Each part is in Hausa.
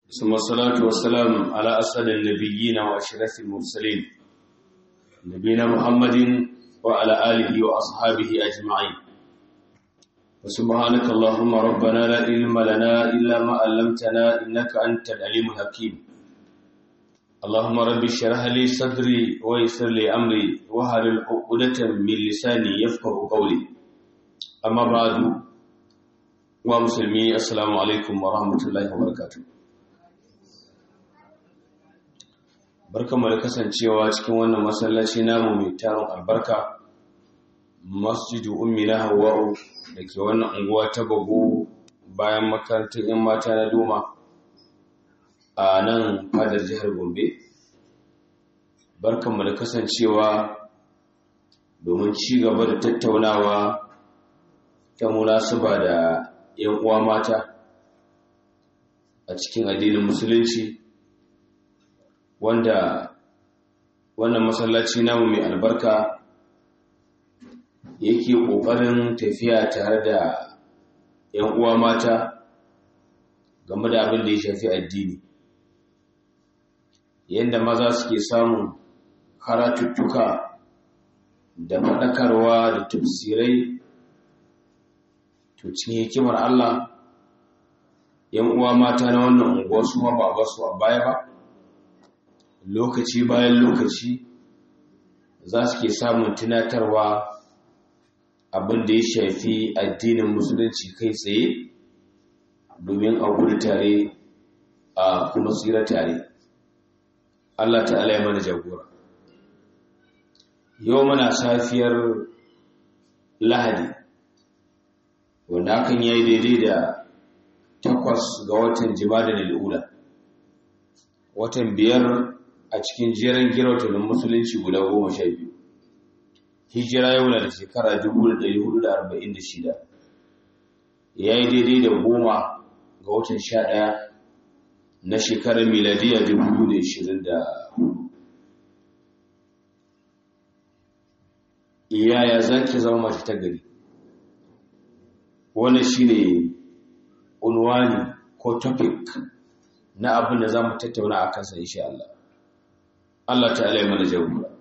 ثم الصلاة والسلام على أسعد النبيين وأشرف المرسلين نبينا محمد وعلى آله وأصحابه أجمعين وسبحانك اللهم ربنا لا علم لنا إلا ما علمتنا إنك أنت العليم الحكيم اللهم رب اشرح لي صدري ويسر لي أمري وهل عقدة من لساني يفقه قولي أما بعد ومسلمي السلام عليكم ورحمة الله وبركاته barkanmu da kasancewa cikin wannan masallaci namu mai tarin albarka masjidu ummi na hawa'u da ke wannan unguwa ta bago bayan makarantar 'yan mata na doma a nan fadar jihar gombe barkanmu da kasancewa domin ci gaba da tattaunawa ta munasuba da 'yan uwa mata a cikin addinin musulunci wanda wannan masallaci namu mai albarka yake ƙoƙarin tafiya tare da 'yan uwa mata game da abin da ya shafi addini yadda maza suke samun karatuttuka da faɗakarwa da tafsirai to cikin hikimar Allah 'yan uwa mata na wannan unguwa su ma ba a basu a baya ba lokaci bayan lokaci za su ke samun tunatarwa abin da ya shafi addinin musulunci kai tsaye domin a gudu tare a kuma tsira tare Allah ta'ala ya mana jagora yau mana safiyar lahadi wanda hakan ya yi daidai da takwas ga watan jima'a da lura watan biyar a cikin jerin girautunan musulunci guda goma sha biyu hijira yau na da shekara 1446 ya yi daidai da goma ga watan sha ɗaya na shekarar miladiya 2024 iyaya za ki zama mace ta gari wannan shi ne unwani ko topic na abin da za mu tattauna a kansa insha Allah Allah ta'ala ya mana jagora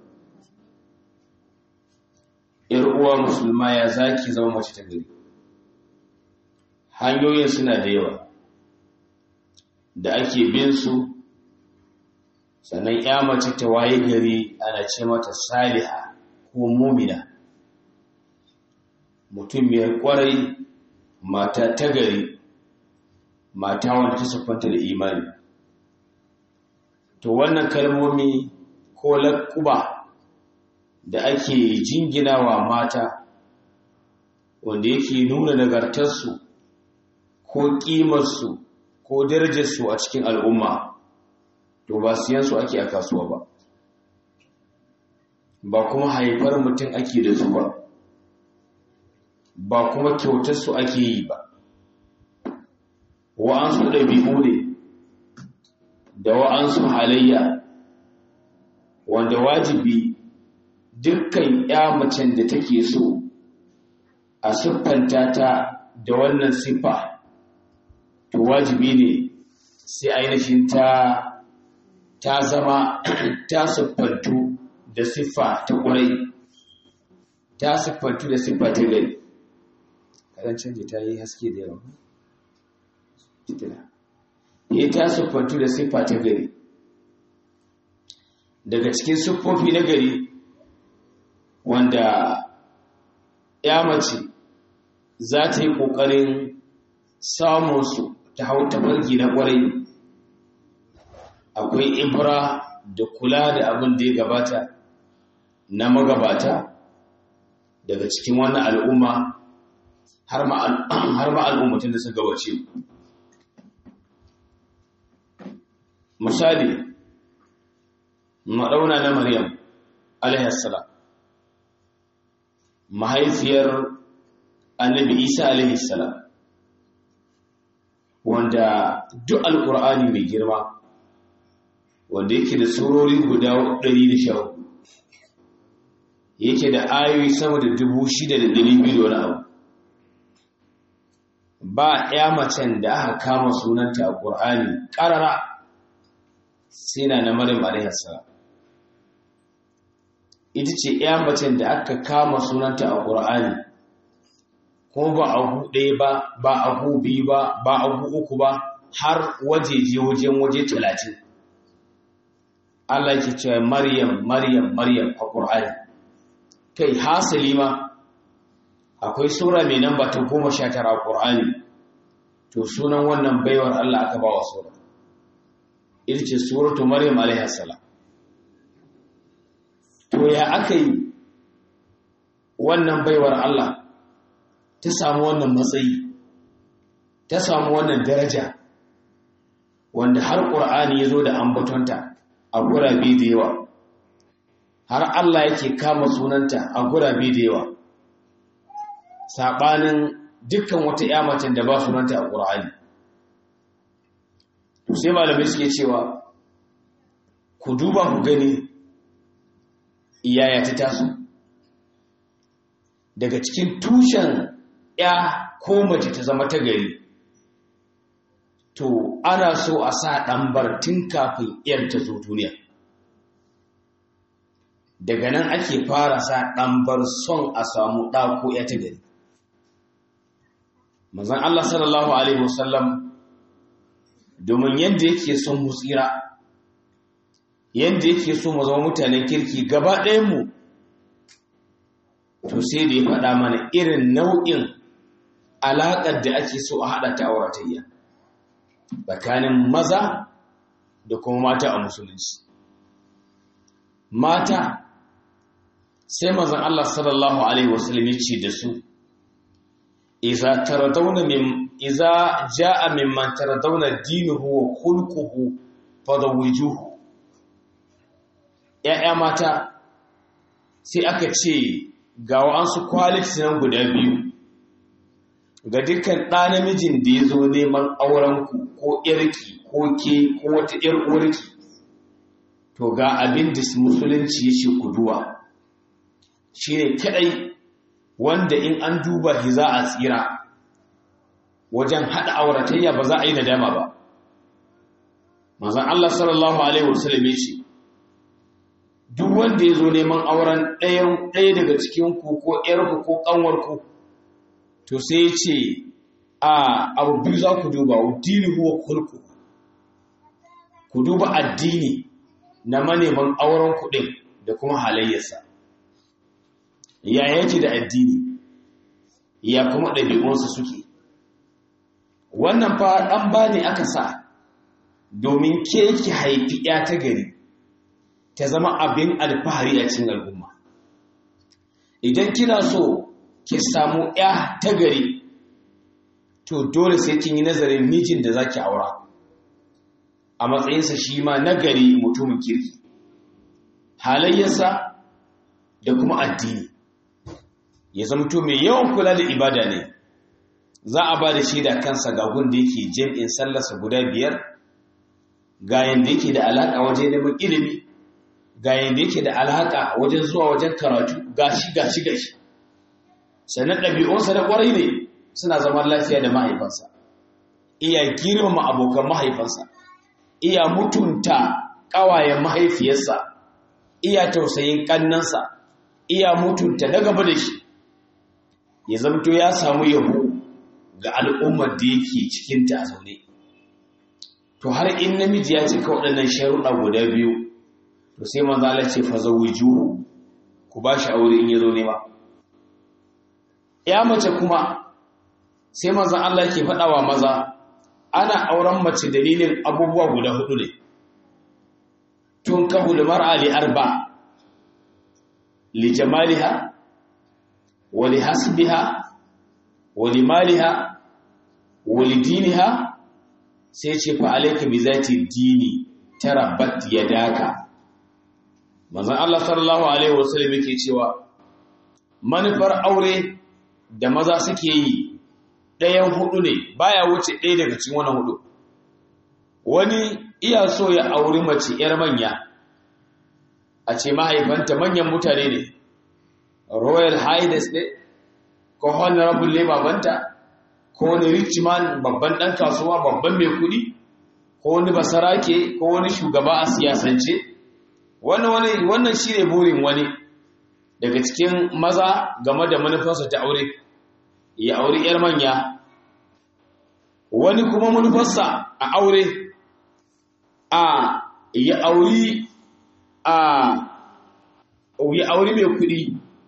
yar uwa musulma ya zaki zama mace ta gari hanyoyin suna da yawa da ake bin su sannan ya mace ta waye gari ana ce mata saliha ko mumina mutum mai kwarai mata ta gari mata wanda ta siffanta da imani to wannan kalmomi ko laƙuba da ake jinginawa mata wanda yake nuna nagartarsu ko ƙimarsu ko darajarsu a cikin al'umma to ba siyansu ake a kasuwa ba ba kuma haifar mutum ake da su ba ba kuma kyautarsu ake yi ba wa'ansu ɗabi'u ne da wa'ansu halayya wanda wajibi dukkan ya macen da take so a siffanta ta da wannan siffa to wajibi ne sai ainihin ta ta zama ta siffantu da siffa ta ƙurai ta siffantu da siffa ta gari kaɗan canji ta yi haske da yawa ya ta siffantu da siffa ta gari daga cikin siffofi na gari wanda ya mace za ta yi ƙoƙarin samunsu ta hau tafarki na ƙwarai akwai ibra da kula da abin da ya gabata na magabata daga cikin wannan al'umma har ma al'ummatin da suka gabace misali maɗauna na maryam alaihassalam mahaifiyar annabi isa alaihissalam wanda duk alƙur'ani mai girma wanda yake da surori guda 114 yake da ayoyi sama da 6,200 da wani abu ba ya macen da aka kama sunanta a ƙur'ani ƙarara sai na na maryam alaihi salam ita ce ya macen da aka kama sunanta a ƙur'ani ko ba a ɗaya ba ba a biyu ba ba a uku ba har wajeje wajen waje talatin Allah ke cewa Maryam Maryam Maryam a ƙur'ani kai hasali ma akwai sura mai namba ta goma sha tara a ƙur'ani to sunan wannan baiwar Allah aka ba wa sura ita ce suratu Maryam alaihi salam to ya aka yi wannan baiwar Allah ta samu wannan matsayi ta samu wannan daraja wanda har ƙur'ani ya zo da ambatonta a gurabe da yawa har Allah yake kama sunanta a gurabe da yawa saɓanin dukkan wata yamacin da ba sunanta a ƙur'ani to sai malamai suke cewa ku duba ku gani iyaya ta taso daga cikin tushen ya ko mace ta zama ta gari to ana so a sa ɗambar tun kafin ‘yar ta zo duniya daga nan ake fara sa ɗambar son a samu ɗako ya ta gari mazan Allah sallallahu Alaihi wasallam domin yadda yake son mu tsira yadda yake so mu zama mutanen kirki gaba mu to sai da ya faɗa mana irin nau'in alaƙar da ake so a haɗa ta auratayya tsakanin maza da kuma mata a musulunci mata sai mazan Allah sallallahu alaihi wasallam ya ce da su iza taradawna min iza jaa mimman taradawna dinuhu wa khulquhu fadawijuhu ya'ya mata sai aka ce ga wa'ansu qualities nan guda biyu ga dukkan ɗa namijin da ya zo neman aurenku ko ƴarki ko ke ko wata ƴar uwarki to ga abin da musulunci ya ce ku duwa shi ne kaɗai wanda in an duba shi za a tsira wajen haɗa auratayya ba za a yi nadama ba mazan Allah sallallahu Alaihi wasallam ya ce duk wanda ya zo neman auren ɗaya daga cikinku ko ƴarku ko ƙanwarku to sai ce a abu biyu za ku duba addini huwa kulku ku duba addini na maneman auren kuɗin da kuma halayyarsa ya yake da addini ya kuma ɗabi'unsa suke wannan fa ɗan ba ne aka sa domin ke ki haifi ya ta gari ta zama abin alfahari a cikin al'umma idan kina so ki samu ya ta gari to dole sai kin yi nazarin mijin da zaki aura a matsayinsa shi ma nagari mutumin kirki halayyarsa da kuma addini ya zamto mai yawan kula da ibada ne za a ba da shaida kansa ga gun da yake jam'in sallarsa guda biyar ga yanda yake da alaka wajen neman ilimi ga yanda yake da alaka wajen zuwa wajen karatu gashi gashi gashi sannan ɗabi'unsa da ƙwarai ne suna zaman lafiya da mahaifansa iya girmama abokan mahaifansa iya mutunta ƙawayen mahaifiyarsa iya tausayin ƙannansa iya mutunta na gaba da shi ya zamto ya samu yabo ga al'ummar da yake cikinta a zaune to har in namiji ya cika waɗannan sharuɗa guda biyu to sai manzo Allah ce fa zawiju ku ba shi aure in ya zo nema ya mace kuma sai manzon Allah ke faɗawa maza ana auren mace dalilin abubuwa guda hudu ne tun kahu da mar'a li arba li jamaliha wa li hasbiha wa li maliha wa li diniha sai ce fa alayka bi zati dini tarabbat yadaka manzon Allah sallallahu alaihi wasallam yake cewa manufar aure da maza suke yi ɗayan hudu ne baya wuce ɗaya daga cikin wani hudu wani iya so ya auri mace ‘yar manya a ce mahaifanta manyan mutane ne royal highness ne ko honorable ne babanta ko wani rich man babban ɗan kasuwa babban mai kuɗi ko wani basarake ko wani shugaba a siyasance wannan shi ne burin wani daga cikin maza game da manufarsa ta aure ya auri 'yar manya wani kuma manufarsa a aure a ya auri a ya auri mai kuɗi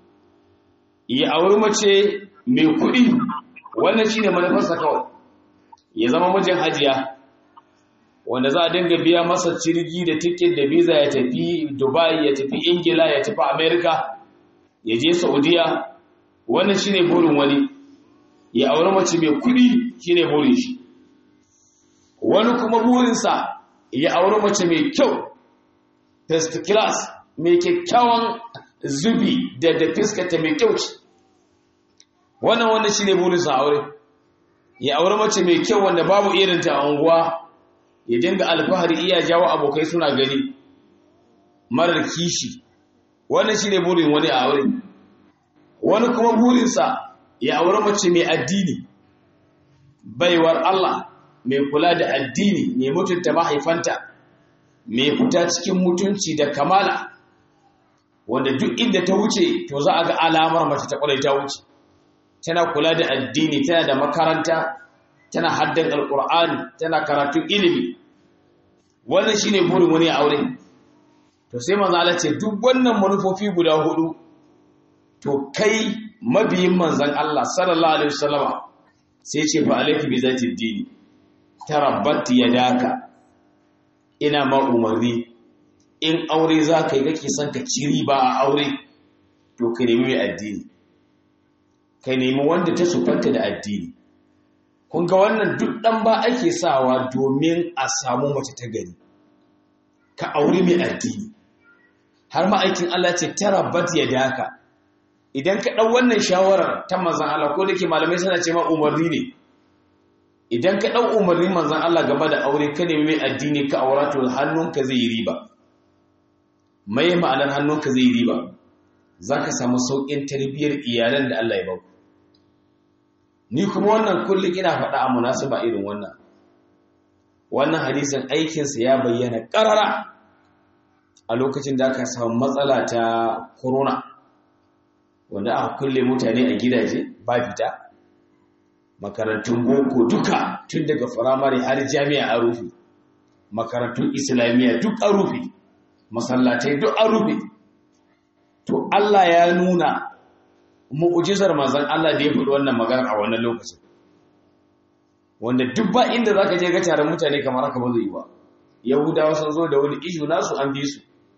ya auri mace mai kuɗi wannan shine manufarsa kawai ya zama mijin hajiya wanda za a dinga biya masa cirgi da tiket da visa ya tafi dubai ya tafi ingila ya tafi america ya je saudiya wannan shine burin wani ya auri mace mai kuɗi shine burin shi wani kuma burinsa ya auri mace mai kyau first class mai kyakkyawan zubi da da fiskata mai kyau ce wannan wanda shi ne burinsa aure ya aure mace mai kyau wanda babu irinta a unguwa ya dinga alfahari iya jawo abokai suna gani marar kishi wannan shi ne burin wani a aure wani kuma burinsa ya aure mace mai addini baiwar Allah mai kula da addini mai mutunta mahaifanta mai fita cikin mutunci da kamala wanda duk inda ta wuce to za a ga alamar mace ta kwarai ta wuce tana kula da addini tana da makaranta tana haddan alkur'ani tana karatun ilimi wannan shine burin wani aure to sai manzo Allah ce duk wannan manufofi guda hudu to kai mabiyin manzon Allah sallallahu alaihi wasallama sai ce fa alayki bi zati dini tarabbat yadaka ina ma umarni in aure za ka yi kake son ka ci riba a aure to ka nemi mai addini ka nemi wanda ta sufanta da addini kun ga wannan duk ɗan ba ake sawa domin a samu mace ta gari ka aure mai addini har ma'aikin Allah ce tara bat ya daka idan ka ɗau wannan shawarar ta manzan Allah ko da ke malamai suna ce ma umarni ne idan ka ɗau umarni manzan Allah game da aure ka nemi mai addini ka aura to hannunka zai yi riba mai ma'anar hannunka zai yi riba za ka samu sauƙin tarbiyyar iyalan da Allah ya bauku ni kuma wannan kullum ina faɗa a munasiba irin wannan wannan hadisin aikinsa ya bayyana ƙarara a lokacin da aka samu matsala ta corona wanda aka kulle mutane a gidaje ba fita makarantun boko duka tun daga firamare har jami'a a rufe makarantun islamiyya duk a rufe masallatai duk a rufe to Allah ya nuna mu'ujizar manzon Allah da ya faɗi wannan magana a wannan lokacin wanda duk ba inda zaka je ga taron mutane kamar haka ba zai yi ba yahudawa sun zo da wani ishu nasu an bi su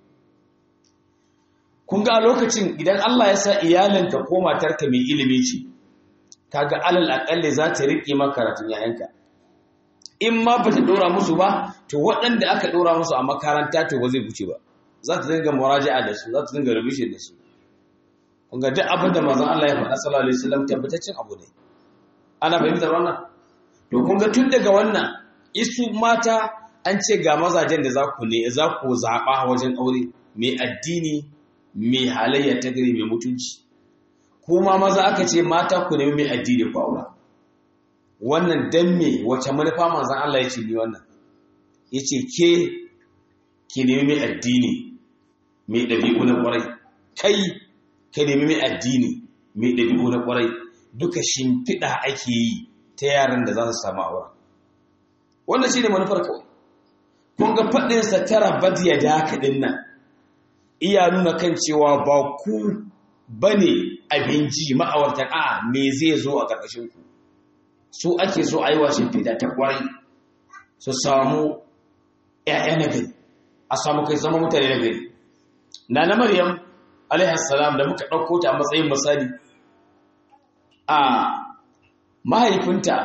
kun ga a lokacin idan Allah ya sa iyalinka ko matarka mai ilimi ce kaga alal akalle za ta rike maka karatun yayanka in ma ba ta dora musu ba to waɗanda aka dora musu a makaranta to ba zai wuce ba za ta dinga muraja'a da su za ta dinga revision da su kun ga duk abin da manzon Allah ya faɗa sallallahu alaihi wasallam tabbataccen abu ne ana fahimtar wannan to kun ga tun daga wannan isu mata an ce ga mazajen da za ku ne za ku zaɓa wajen aure mai addini mai halayya ta gari mai mutunci kuma maza aka ce mata ku nemi mai addini ku aura wannan dan me wace manufa manzon Allah ya ce ni wannan yace ke ki nemi mai addini mai ɗabi'u na ƙwarai kai ka nemi mai addini mai ɗabi'u na ƙwarai duka shimfiɗa ake yi ta yaran da za su samu aura wannan shi ne manufar kawai kun ga faɗinsa tara badiya da haka ɗin nan iya nuna kan cewa ba ku ba ne abinci ma'awartan a me zai zo a ƙarƙashin ku su ake so a yi wa shimfiɗa ta ƙwarai su samu ‘ya'ya na gari a samu kai zama mutane na gari na na maryam alaihassalam da muka ɗauko ta a matsayin misali a mahaifinta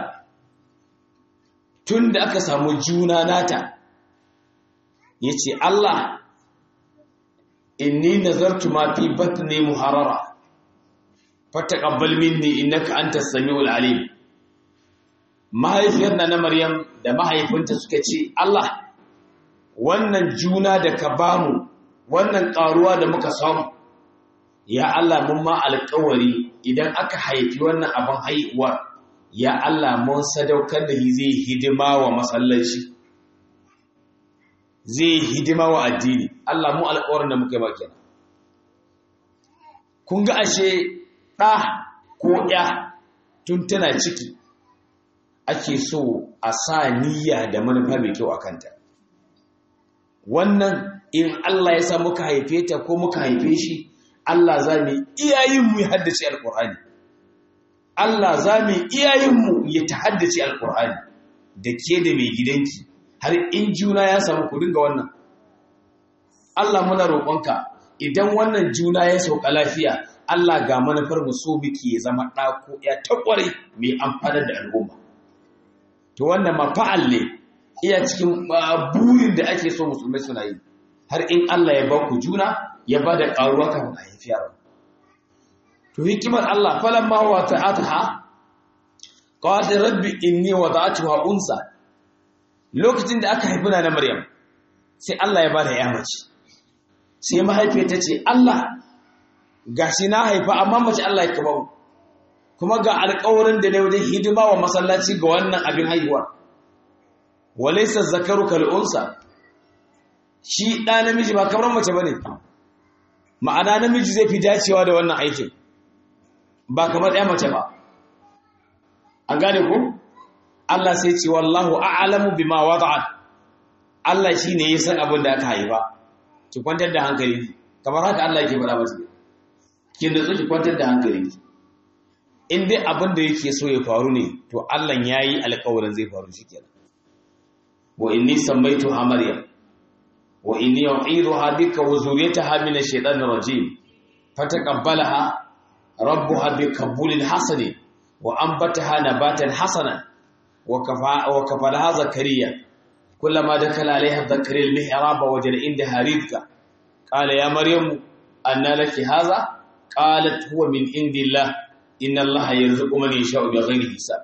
tun da aka samu juna nata ya ce Allah inni nazartu ma fi batni muharara fataqabbal minni innaka antas samiul alim mahaifiyar na Maryam da mahaifinta suka ce Allah wannan juna da ka bamu wannan karuwa da muka samu ya Allah mun ma alƙawari idan aka haifi wannan abin haihuwar ya Allah mun sadaukar da shi zai hidima wa masallaci zai hidima wa addini Allah mu alƙawarin da muka yi maka kun ga ashe ɗa ko ya tun tana ciki ake so a sa niyya da manufa mai kyau a kanta wannan in Allah ya sa muka haife ta ko muka haife shi Allah za mu iyayen mu ya haddace alƙur'ani Allah za mu iyayen mu ya ta haddace alƙur'ani da ke da mai gidanki har in juna ya samu ku dinga wannan Allah muna roƙonka idan wannan juna ya sauka lafiya Allah ga manufar mu so muke ya zama ɗako ya takware mai amfanar da al'umma to wannan ma fa'al ne iya cikin burin da ake so musulmai suna yi har in Allah ya ba ku juna ya ba da ƙaruwa kafin a haifi yaro to hikimar Allah falan ma wa ta'ataha qala rabbi inni wada'tuha unsa lokacin da aka haifi na Maryam sai Allah ya ba da ya mace sai mahaifiyar ta ce Allah gashi na haifa amma mace Allah ya kaba kuma ga alƙawarin da ne wajen hidima wa masallaci ga wannan abin haihuwa walaysa zakaru kal unsa shi ɗa namiji ba kamar mace bane ma'ana namiji zai fi dacewa da wannan aikin ba kamar ɗaya mace ba an gane ku Allah sai ce wallahu a'lamu bima wada'at Allah shine ya san abin da aka haifa ki kwantar da hankali kamar haka Allah yake faɗa masa kin da ki kwantar da hankali in dai abin da yake so ya faru ne to Allah yayi alƙawarin zai faru shikenan wa inni sammaytuha maryam wa inni u'iduha bika wa zurriyataha min ash-shaytanir rajim fataqabbalaha rabbuha biqabulin hasanin wa anbataha nabatan hasanan wa kafa wa kafalaha zakariya كلما دخل عليها الذكر المحراب وجد عندها رزقا قال يا مريم أن لك هذا قالت هو من عند الله إن الله يرزق من يشاء بغير حساب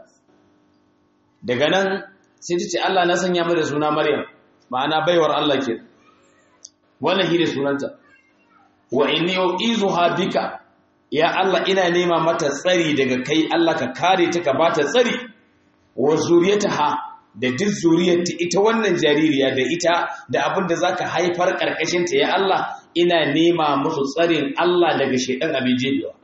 daga nan sai ta ce Allah na sanya mata suna Maryam ma'ana baiwar Allah ke wannan shi ne sunanta wa inni uizuha bika ya Allah ina nema mata tsari daga kai Allah ka kare ta ka bata tsari wa zuriyataha da duk zuriyarta ita wannan jaririya da ita da abin da zaka haifar karkashinta ya Allah ina nema musu tsarin Allah daga shedan abin jebewa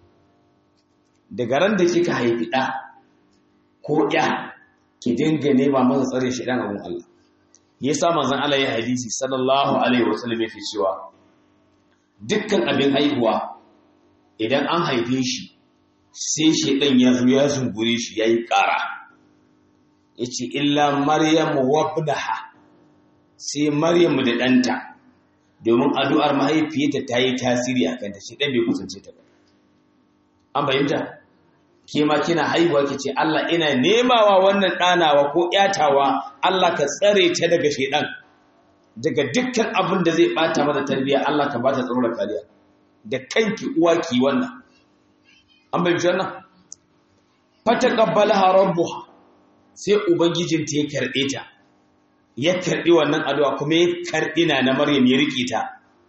daga ran da kika haifi ɗa ko ya ki dinga nema masa tsarin shedan abin Allah yasa manzon Allah ya hadisi sallallahu alaihi wasallam yake cewa dukkan abin haihuwa idan an haife shi sai shedan ya zo ya zungure shi yayi ƙara yace illa maryamu wabdaha sai maryamu da ɗanta domin addu'ar mahaifiyarta ta yi tasiri a kanta shi ɗan bai kusance ta ba an fahimta ke ma kina haihuwa ki ce Allah ina nemawa wannan ɗanawa ko ƴatawa Allah ka tsare ta daga shaidan daga dukkan abin da zai ɓata mata tarbiyya Allah ka bata tsaro da kariya da kanki uwa ki wannan an fahimci wannan fataqabbalaha rabbuha sai ubangijinta ya karɓe ta ya karɓi wannan addu'a kuma ya karɓi na na Maryam ya riƙe ta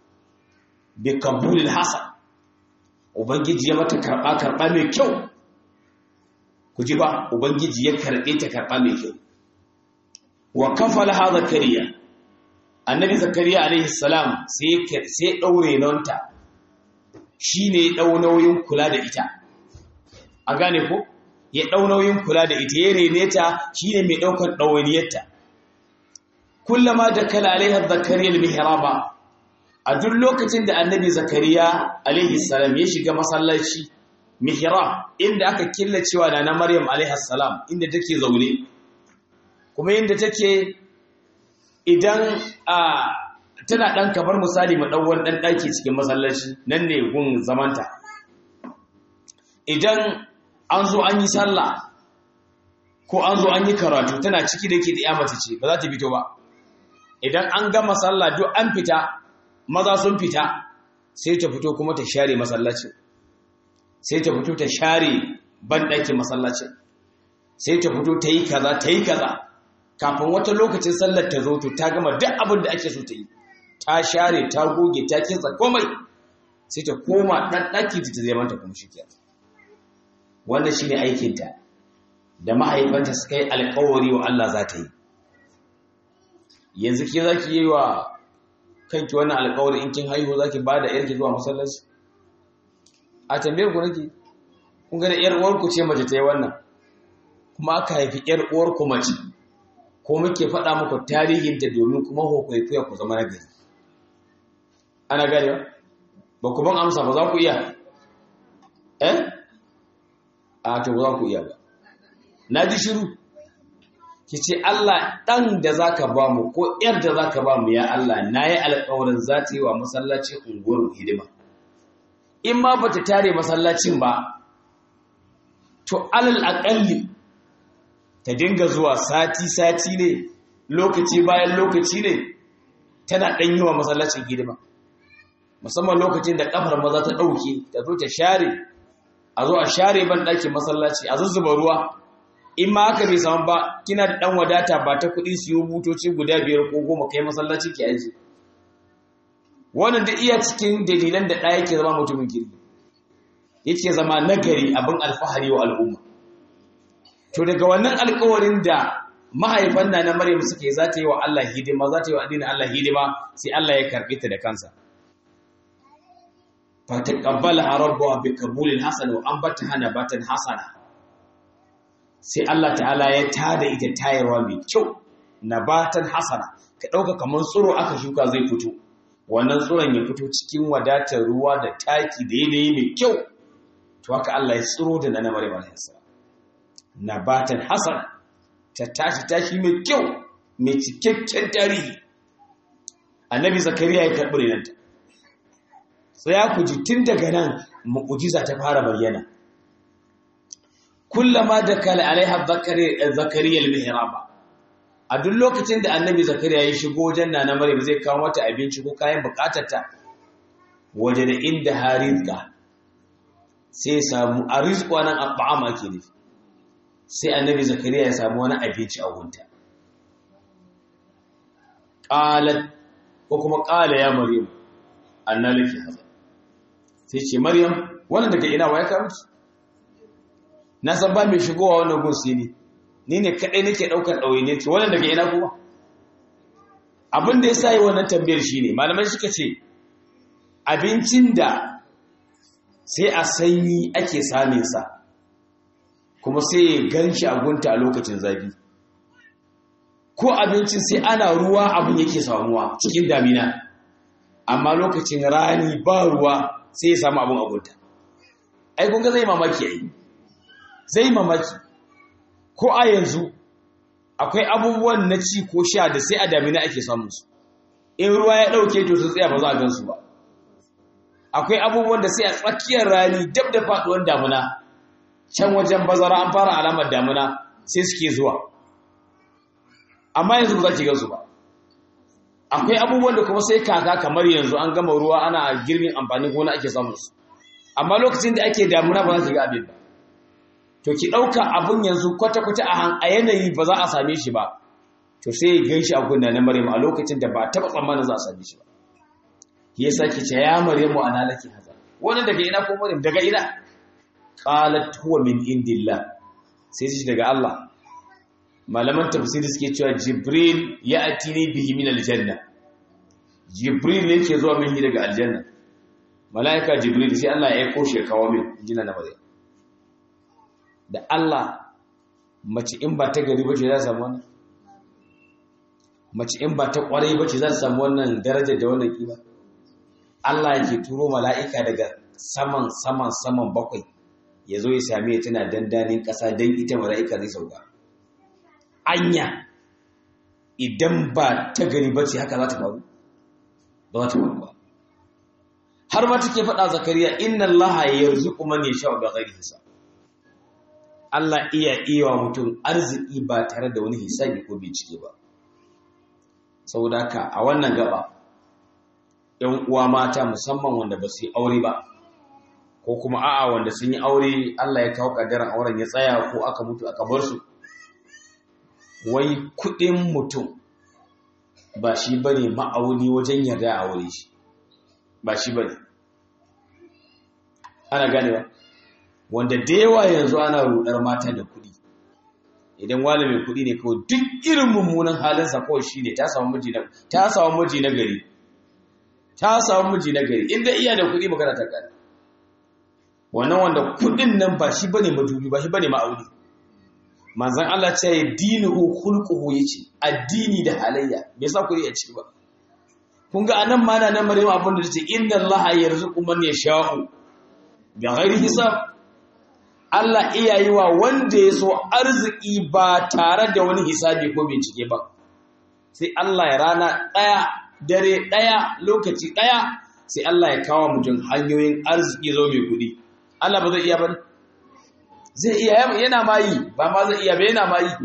bi kabulil hasan ubangiji ya mata karɓa karɓa mai kyau ku ji ba ubangiji ya karɓe ta karɓa mai kyau wa kafala ha zakariya annabi zakariya alaihi salam sai sai daure nonta shine ɗau nauyin kula da ita a gane ko ya ɗau nauyin kula da ita ya rene ta shi ne mai ɗaukar ɗawainiyarta kullama da kala alaihar zakariyar mihraba a duk lokacin da annabi zakariya alaihi salam ya shiga masallaci mihrab inda aka killacewa da na maryam alaihi salam inda take zaune kuma inda take idan a tana ɗan kamar misali mu ɗan wani ɗan ɗaki cikin masallaci nan ne gun zamanta idan an zo an yi sallah ko an zo an yi karatu tana ciki da ke da ya mace ce ba za ta fito ba idan an gama sallah duk an fita maza sun fita sai ta fito kuma ta share masallacin sai ta fito ta share banɗakin masallacin sai ta fito ta yi kaza ta yi kaza kafin wata lokacin sallar ta zo to ta gama duk abin da ake so ta yi ta share ta goge ta kinsa komai sai ta koma ɗan ɗaki ta zai manta kuma shi kenan wannan shine aikinta da mahaifanta suka yi alkawari wa Allah za ta yi yanzu ke za ki yi wa kanki wannan alkawari in kin haihu za ki ba da yarki zuwa masallaci a tambayar ku nake kun gani yar uwarku ce mace ta yi wannan kuma aka haifi yar uwarku mace ko muke faɗa muku tarihinta domin kuma kwaikwayo ku zama nagari ana gane ba ku ban amsa ba za ku iya eh a to ba za ku iya ba na ji shiru ki ce Allah ɗan da za ka ba mu ko ‘yar da za ka ba mu ya Allah na yi alƙawarin za ta yi wa masallaci unguwar hidima in ma ba ta tare masallacin ba to alal aƙalli ta dinga zuwa sati-sati ne lokaci bayan lokaci ne tana ɗan yi wa masallacin hidima musamman lokacin da ƙafar maza ta ɗauke ta zo ta share a zo a share ban ɗakin masallaci a zuzzuba ruwa in ma haka bai samu ba kina da ɗan wadata ba ta kuɗi siyo butoci guda biyar ko goma kai masallaci ki aji wannan da iya cikin dalilan da ɗaya yake zama mutumin kirki yake zama nagari abin alfahari wa al'umma to daga wannan alkawarin da mahaifan na na Maryam suke za ta yi wa Allah hidima za ta yi wa addinin Allah hidima sai Allah ya karɓe ta da kansa fa taqabbalaha rabbuha bi qabulin hasan wa ambataha nabatan hasana sai Allah ta'ala ya tada ita tayarwa mai kyau nabatan hasana ka dauka kaman tsiro aka shuka zai fito wannan tsiron ya fito cikin wadatar ruwa da taki da yanayi mai kyau to haka Allah ya tsiro da na Maryam alayhi salam nabatan hasan ta tashi tashi mai kyau mai cikakken tarihi annabi zakariya ya karɓi renanta tsaya ku ji tun daga nan mu'ujiza ta fara bayyana kullama da kala alaiha zakariya al-mihraba a duk lokacin da annabi zakariya ya shigo wajen nana maryam zai kawo mata abinci ko kayan bukatarta waje da inda harizqa sai ya samu a rizqa nan at'ama ke nufi sai annabi zakariya ya samu wani abinci a gunta qalat ko kuma qala ya maryam anna laki hadha sai ce maryam wannan daga ina waya ka miki na san ba mai shigowa wannan gun sai ni ni ne kadai nake daukar dawaine ki wannan daga ina kuma abin da yasa yi wannan tambayar shine malamai suka ce abincin da sai a sanyi ake samun sa kuma sai ya ganshi a gunta a lokacin zafi ko abincin sai ana ruwa abin yake samuwa cikin damina amma lokacin rani ba ruwa sai ya samu abin agunta ai kun ga zai mamaki ai zai mamaki ko a yanzu akwai abubuwan na ci ko sha da sai a damina ake samun su in ruwa ya dauke to sun tsaya ba za a gan su ba akwai abubuwan da sai a tsakiyar rani dab da faduwar damina can wajen bazara an fara alamar damina sai suke zuwa amma yanzu ba za ki gansu ba akwai abubuwan da kuma sai kaka kamar yanzu an gama ruwa ana girbin amfanin gona ake samun su amma lokacin da ake damuna ba za ki ga abin ba to ki ɗauka abin yanzu kwata-kwata a yanayi ba za a same shi ba to sai ya gan shi a gunna na maryam a lokacin da ba taɓa tsammanin za a same shi ba ya sake ce ya maryamu ana laki haza wannan daga ina ko maryam daga ina qalat huwa min indillah sai shi daga Allah malaman tafsiri suke cewa jibril ya atini bihi min aljanna jibril ne ke zuwa min daga aljanna malaika jibril sai Allah ya aiko shi ya kawo min jina na maryam da Allah mace in ba ta gari bace za ta samu wannan mace in ba ta kwarai bace za ta samu wannan darajar da wannan kima Allah yake turo mala'ika daga saman saman saman bakwai ya zo ya same ta tana dandanin ƙasa don ita mala'ika zai sauka anya idan ba ta gari bace haka za ta faru ba za ta faru ba har ma take faɗa zakariya inna allaha yarzuqu man yasha'u bighairi hisab Allah iya iya mutum arziki ba tare da wani hisabi ko bincike ba saboda haka a wannan gaba ‘yan uwa mata musamman wanda ba su yi aure ba ko kuma a'a wanda sun yi aure Allah ya kawo ƙaddarar auren ya tsaya ko aka mutu aka bar su wai kuɗin mutum ba shi ba ne ma'auni wajen yarda a aure shi ba shi ba ne ana gane ba wanda da yawa yanzu ana rudar mata da kuɗi idan wani mai kuɗi ne kawai duk irin mummunan halinsa kawai shi ne ta samu miji na ta samu miji na gari ta samu miji na gari inda iya da kuɗi magana ta gari wannan wanda kuɗin nan ba shi bane madubi ba shi bane ma'auni manzon Allah ce ya dinuhu khulquhu yace addini da halayya bai sa kuɗi a ciki ba kun ga anan ma nan Maryam abin da tace inna Allah yarzuqu man yasha'u bi ghairi hisab Allah iya yi wa wanda ya so arziki ba tare da wani hisabi ko bincike ba sai Allah ya rana ɗaya dare ɗaya lokaci ɗaya sai Allah ya kawo mutum hanyoyin arziki zo mai kuɗi Allah ba zai iya ba zai iya yana ma yi ba ma zai iya ba yana ma yi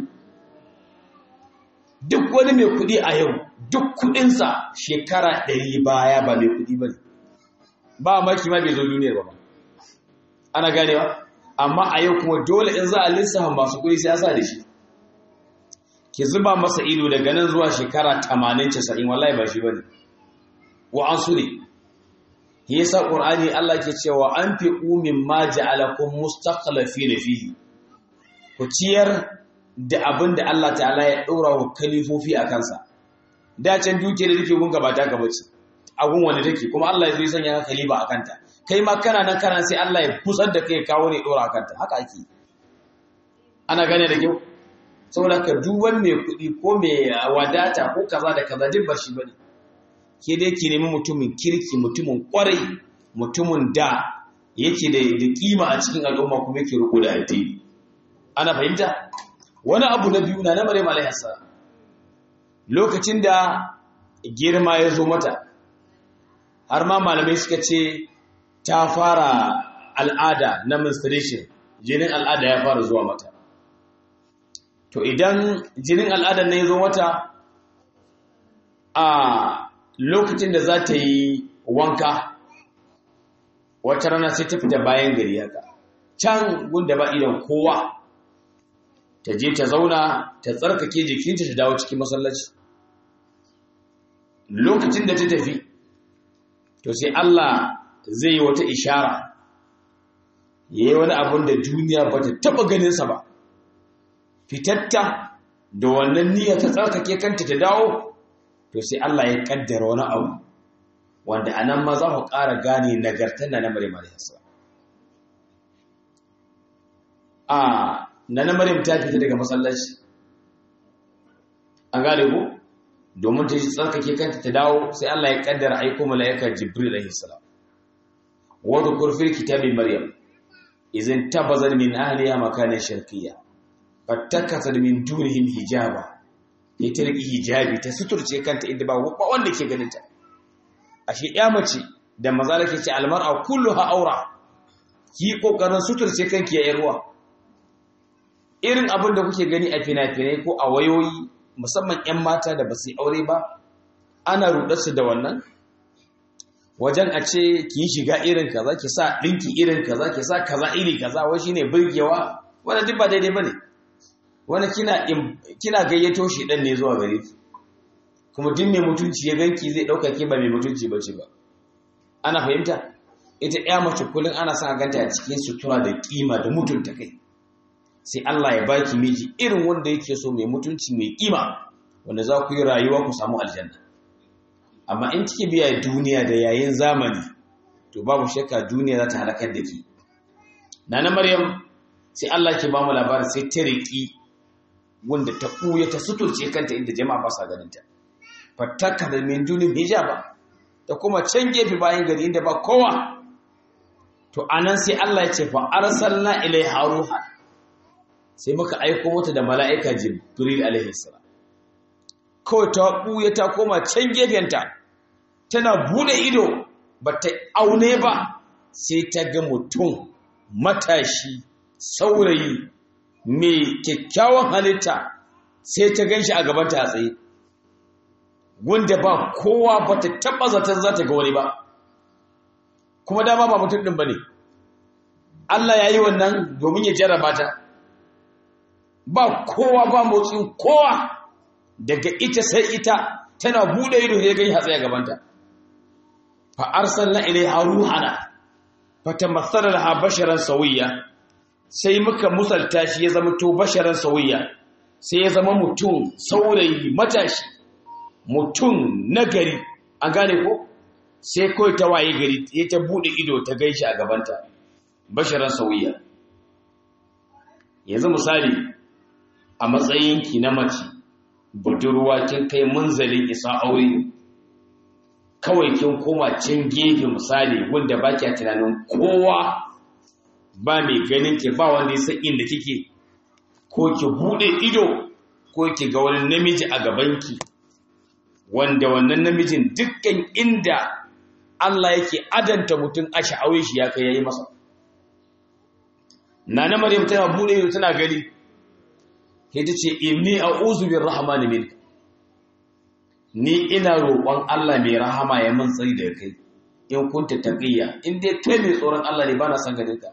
duk wani mai kuɗi a yau duk kuɗinsa shekara ɗari baya ba mai kuɗi ba ne ba maki ma bai zo duniyar ba ana ganewa amma a yau kuma dole in za a lissafa masu kuɗi sai ya sa da shi ki zuba masa ido daga nan zuwa shekara 80-90 wallahi ba shi bane wa an su ne yasa qur'ani Allah ke cewa an fi umin ma ja'alakum mustaqlifin fihi ku ciyar da abin da Allah ta'ala ya ɗora wa kalifofi a kansa da can duke da take gunga ba ta ka bace agun wanda take kuma Allah ya zo ya sanya ka kaliba a kanta kai ma kana nan kana sai Allah ya busar da kai kawo ne ɗora a kanta haka ake ana gane da kyau saboda ka duk wani mai kuɗi ko mai wadata ko kaza da kaza duk ba shi bane ke dai ki nemi mutumin kirki mutumin kwarai mutumin da yake da da kima a cikin al'umma kuma yake riko da addini ana fahimta wani abu na biyu na na Maryam alaihi salam lokacin da girma ya zo mata har ma malamai suka ce ta fara al'ada na menstruation jinin al'ada ya fara zuwa mata to idan jinin al'adar ne ya zo mata a lokacin da za ta yi wanka wata rana sai ta fita bayan gari haka can gunda ba idan kowa ta je ta zauna ta tsarkake jikinta ta dawo cikin masallaci lokacin da ta tafi to sai Allah zai yi wata ishara ya yi wani abin da duniya ba ta taɓa ganinsa ba fitatta da wannan niyya ta tsarkake kanta ta dawo to sai Allah ya kaddara wani abu wanda a nan ma za ku ƙara gane nagartar na namarin mariyarsa a na namarin ta fita daga masallaci an gane ku domin ta ji tsarkake kanta ta dawo sai Allah ya kaddara aiko mala'ikar jibril alaihi salam wa dhkur fil kitabi maryam idan tabazal min ahliha makanan sharqiyya fattakasar min dunihim hijaba ya ta riƙi hijabi ta suturce kanta inda ba wanda ke ganinta ashe ya mace da maza da ke ce almar'a kulluha aura ki kokarin suturce kanki ya yarwa irin abin da kuke gani a fina-finai ko a wayoyi musamman 'yan mata da ba su yi aure ba ana rudarsu da wannan wajen a ce ki yi shiga irin kaza ki sa ɗinki irin kaza ki sa kaza iri kaza wai shine burgewa wanda duk ba daidai bane wani kina kina gayyato shi dan ne zuwa gare ki kuma duk mai mutunci ya ganki zai dauka ke ba mai mutunci bace ba ana fahimta ita ɗaya mace kullun ana sa ganta a cikin sutura da kima da mutunta kai sai Allah ya baki miji irin wanda yake so mai mutunci mai kima wanda za ku yi rayuwa ku samu aljanna amma in kike biya duniya da yayin zamani to babu shakka duniya za ta halakar da ki nana maryam sai Allah ke ba mu labarin sai ta riki wanda ta ɓuya ta suturce kanta inda jama'a ba sa ganinta fattaka da min dunin hijaba da kuma can gefe bayan gari inda ba kowa to anan sai Allah ya ce fa arsalna ilai haruha sai muka aiko mata da mala'ika jibril alaihi salam kawai ta ɓuya ta koma can gefenta tana bude ido ba ta aune ba sai ta ga mutum matashi saurayi mai kyakkyawan halitta sai ta gan shi a gabanta a tsaye wanda ba kowa ba ta taɓa zaton za ta ga wani ba kuma dama ba mutum ɗin ba ne Allah ya yi wannan domin ya jarraba ta ba kowa ba motsin kowa daga ita sai ita tana buɗe ido ya gani hatsi a gabanta fa arsalna ilaiha ruhana fa tamassala laha basharan sawiyya sai muka musalta shi ya zama to basharan sauyiya sai ya zama mutum saurayi matashi mutum nagari an gane ko sai kawai ta waye gari ya ta bude ido ta gaishe a gabanta basharan sauyiya yanzu misali a matsayinki na mace budurwa kin kai munzalin isa aure kawai kin koma can gefe misali wanda ba kya tunanin kowa ba mai ganin ki ba wanda ya san inda kike ko ki bude ido ko ki ga wani namiji a gabanki wanda wannan namijin dukkan inda Allah yake adanta mutum a sha'awai shi ya kai yayi masa nana maryam tana bude ido tana gani sai ta ce inni a'udhu birrahmani minka ni ina roƙon Allah mai rahama ya min tsari daga kai in kunta taqiyya in dai kai mai tsoron Allah ne bana san ganin ka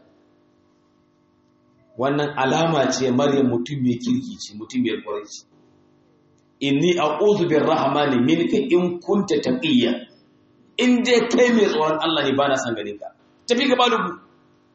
wannan alama ce maryam mutum mai kirki ce mutum mai ƙwarai ce inni a'udhu birrahmani minka in kunta taqiyya in dai kai mai tsoron Allah ne bana san ganin ka tafi gaba da ku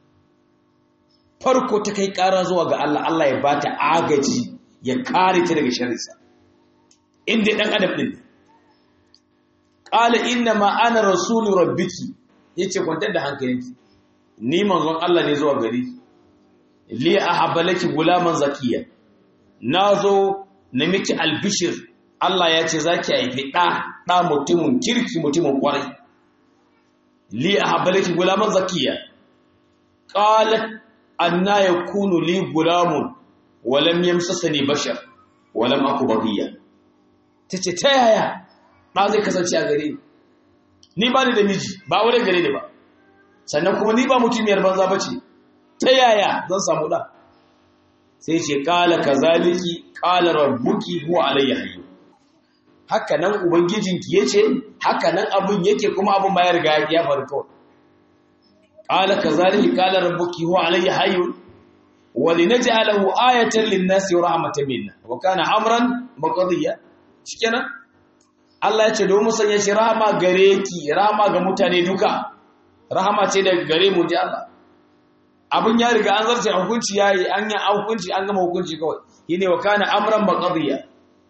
farko ta kai ƙara zuwa ga Allah Allah ya bata agaji ya kare ta daga sharrinsa in dai dan adam din qala inna ma ana rasulu rabbiki yace kwantar da hankalinki ni manzon Allah ne zuwa gari li ahabbalaki gulaman zakiya nazo na miki albishir Allah ya ce zaki haifi da da mutumin kirki mutumin kwarai li ahabbalaki gulaman zakiya qalat anna yakunu li gulamun walam yamsasani bashar walam aku baghiya tace ta yaya ba zai kasance a gare ni ni ba ni da miji ba aure gare ni ba sannan kuma ni ba mutumiyar banza bace ta yaya zan samu da sai ce qala kazaliki qala rabbuki huwa alayya hayy haka nan ubangijinki yace haka nan abun yake kuma abun ba ya riga ya faru kawai qala kazaliki qala rabbuki huwa alayya hayy ولنجعله آية للناس ورحمة منا وكان أمرا مقضيا shikenan Allah ya ce domin sanya shi rahama gare ki rahama ga mutane duka rahama ce daga gare mu ji Allah abin ya riga an zarce hukunci yayi an yi hukunci an gama hukunci kawai yine wa kana amran maqdiya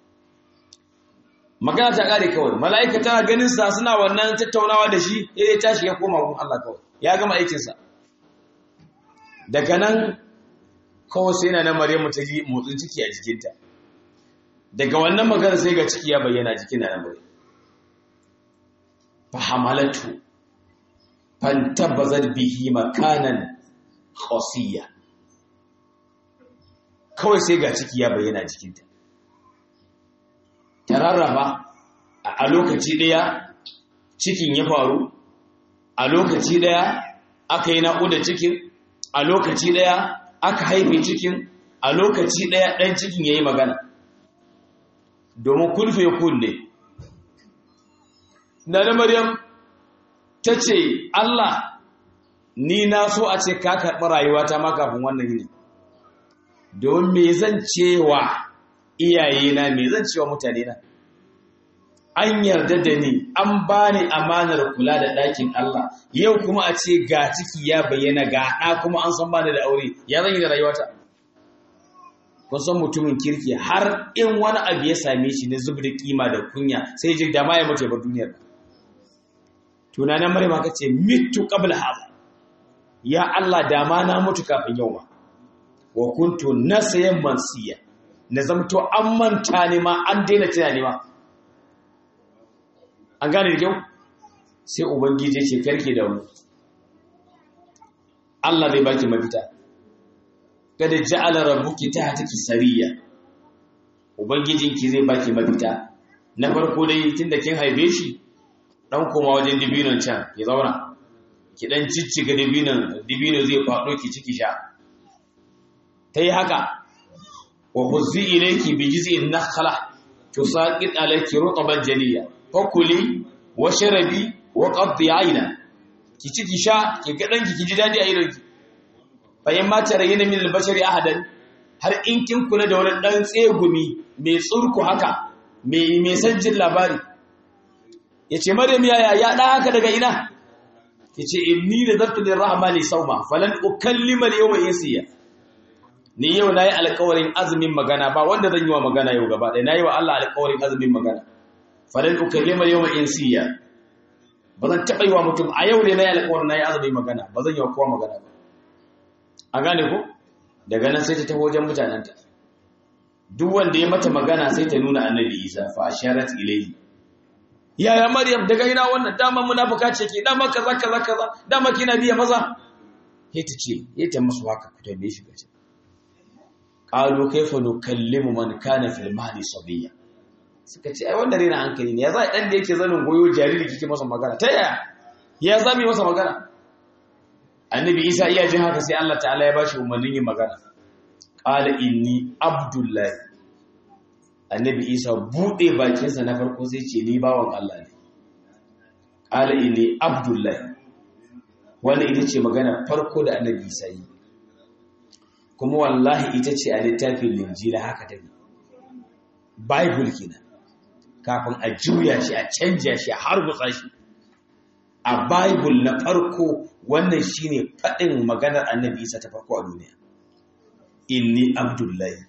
magana ta kare kawai mala'ika tana ganin sa suna wannan tattaunawa da shi ya tashi ya koma gun Allah kawai ya gama aikin sa daga nan kawai sai na na Maryamu ta ji motsin ciki a jikinta daga wannan magana sai ga ciki ya bayyana jikin na Maryam fa hamalatu fantabazat bihi makanan khasiya kawai sai ga ciki ya bayyana jikinta ta rarraba a lokaci daya cikin ya faru a lokaci daya aka yi naƙuda cikin a lokaci daya aka haife cikin a lokaci ɗaya ɗan cikin ya yi magana domin kulfe kunne na da maryam ta ce allah ni na so a ce ka karɓi rayuwata ma kafin wannan yini domin me zan cewa iyayena me zan cewa mutane na an yarda da ni an ba ni amanar kula da ɗakin Allah yau kuma a ce ga ciki ya bayyana ga ɗa kuma an san bani da aure ya zan yi da rayuwata kun san mutumin kirki har in wani abu ya same shi na zub da kima da kunya sai ji da ma ya mutu ba duniyar tunanin maryam ka ce mitu qabla hada ya Allah da ma na mutu kafin yau ma wa kuntu nasayan mansiya na zamto an manta ne ma an daina tunani ma an gane da kyau sai ubangiji ce karke da mu Allah zai baki mafita kada ja'ala rabbuki tahtaki sariya ubangijinki zai baki mafita na farko dai tunda kin haife shi dan koma wajen dibinon can ki zauna ki dan cicciga dibinon dibino zai fado ki ciki sha tayi haka wa huzzi ilayki bi jiz'in nakhla tusaqit alayki rutban jaliya fakuli wa sharabi wa qaddi aina ki ci ki sha ki ga danki ki ji dadi a idanki fa in ma tarayina min al-bashari ahadan har in kin kula da wani dan tsegumi mai tsurku haka mai mai sanjin labari yace maryam yaya ya da haka daga ina yace inni nadartu lirrahmani sawma falan ukallima al-yawma insiya ni yau nayi alƙawarin azumin magana ba wanda zan yi wa magana yau gaba ɗaya nayi wa Allah alƙawarin azumin magana falan ukallima yawma insiya ba zan taɓa yi wa mutum a yau ne nayi alƙawarin nayi azumin magana ba zan yi wa kowa magana ba a gane ko daga nan sai ta taho wajen mutanenta duk wanda ya mata magana sai ta nuna annabi Isa fa asharat ilayhi yaya maryam daga ina wannan dama munafuka ce ke dama kaza kaza kaza dama kina biya maza sai ta ce ya ta musu haka ku tambaye shi gace qalu kayfa nukallimu man kana fil mahdi sabiya suka ce ai wannan rena hankali ne ya za dan da yake zanin goyo jariri kike masa magana ta yaya ya zami masa magana annabi isa iya jin haka sai Allah ta'ala ya bashi umarnin yin magana qala inni abdullahi annabi isa buɗe bakinsa na farko sai ce ni bawan Allah ne ƙala ne abdullahi wanda ita ce magana farko da annabi isa yi kuma wallahi ita ce a littafin linjila haka ta ne bible kenan kafin a juya shi a canja shi a harbutsa shi a bible na farko wannan shine faɗin maganar annabi isa ta farko a duniya inni abdullahi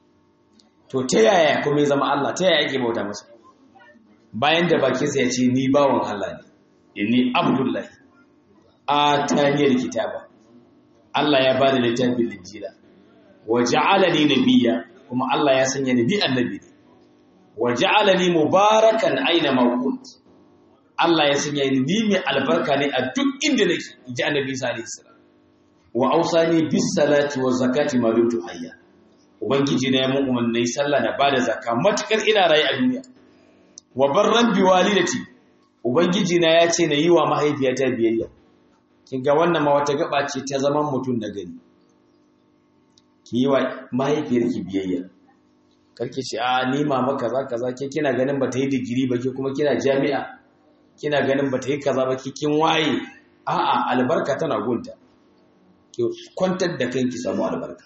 to ta yaya kuma ya zama Allah ta yaya yake bauta masa bayan da bakinsa ya ce ni bawan Allah ne inni abdullahi a taniyar kitaba Allah ya bani littafin linjila wa ja'alani nabiyya kuma Allah ya sanya ni annabi ne wa ja'alani mubarakan aina ma kunt Allah ya sanya ni ni mai albarka ne a duk inda nake ji annabi sallallahu alaihi wasallam wa ausani bis salati wa zakati ma dumtu hayya ubangiji na ya mun umarni sallah na bada zakka matukar ina rayu a duniya wa barran bi walidati ubangiji na ya ce na yi wa mahaifiyata biyayya kin ga wannan ma wata gaba ce ta zaman mutum na gani ki yi wa mahaifiyarki biyayya karki ce a ni mama kaza kaza ke kina ganin ba ta yi digiri ba ke kuma kina jami'a kina ganin ba ta yi kaza ba ke kin waye a'a albarka tana gunta ki kwantar da kanki samu albarka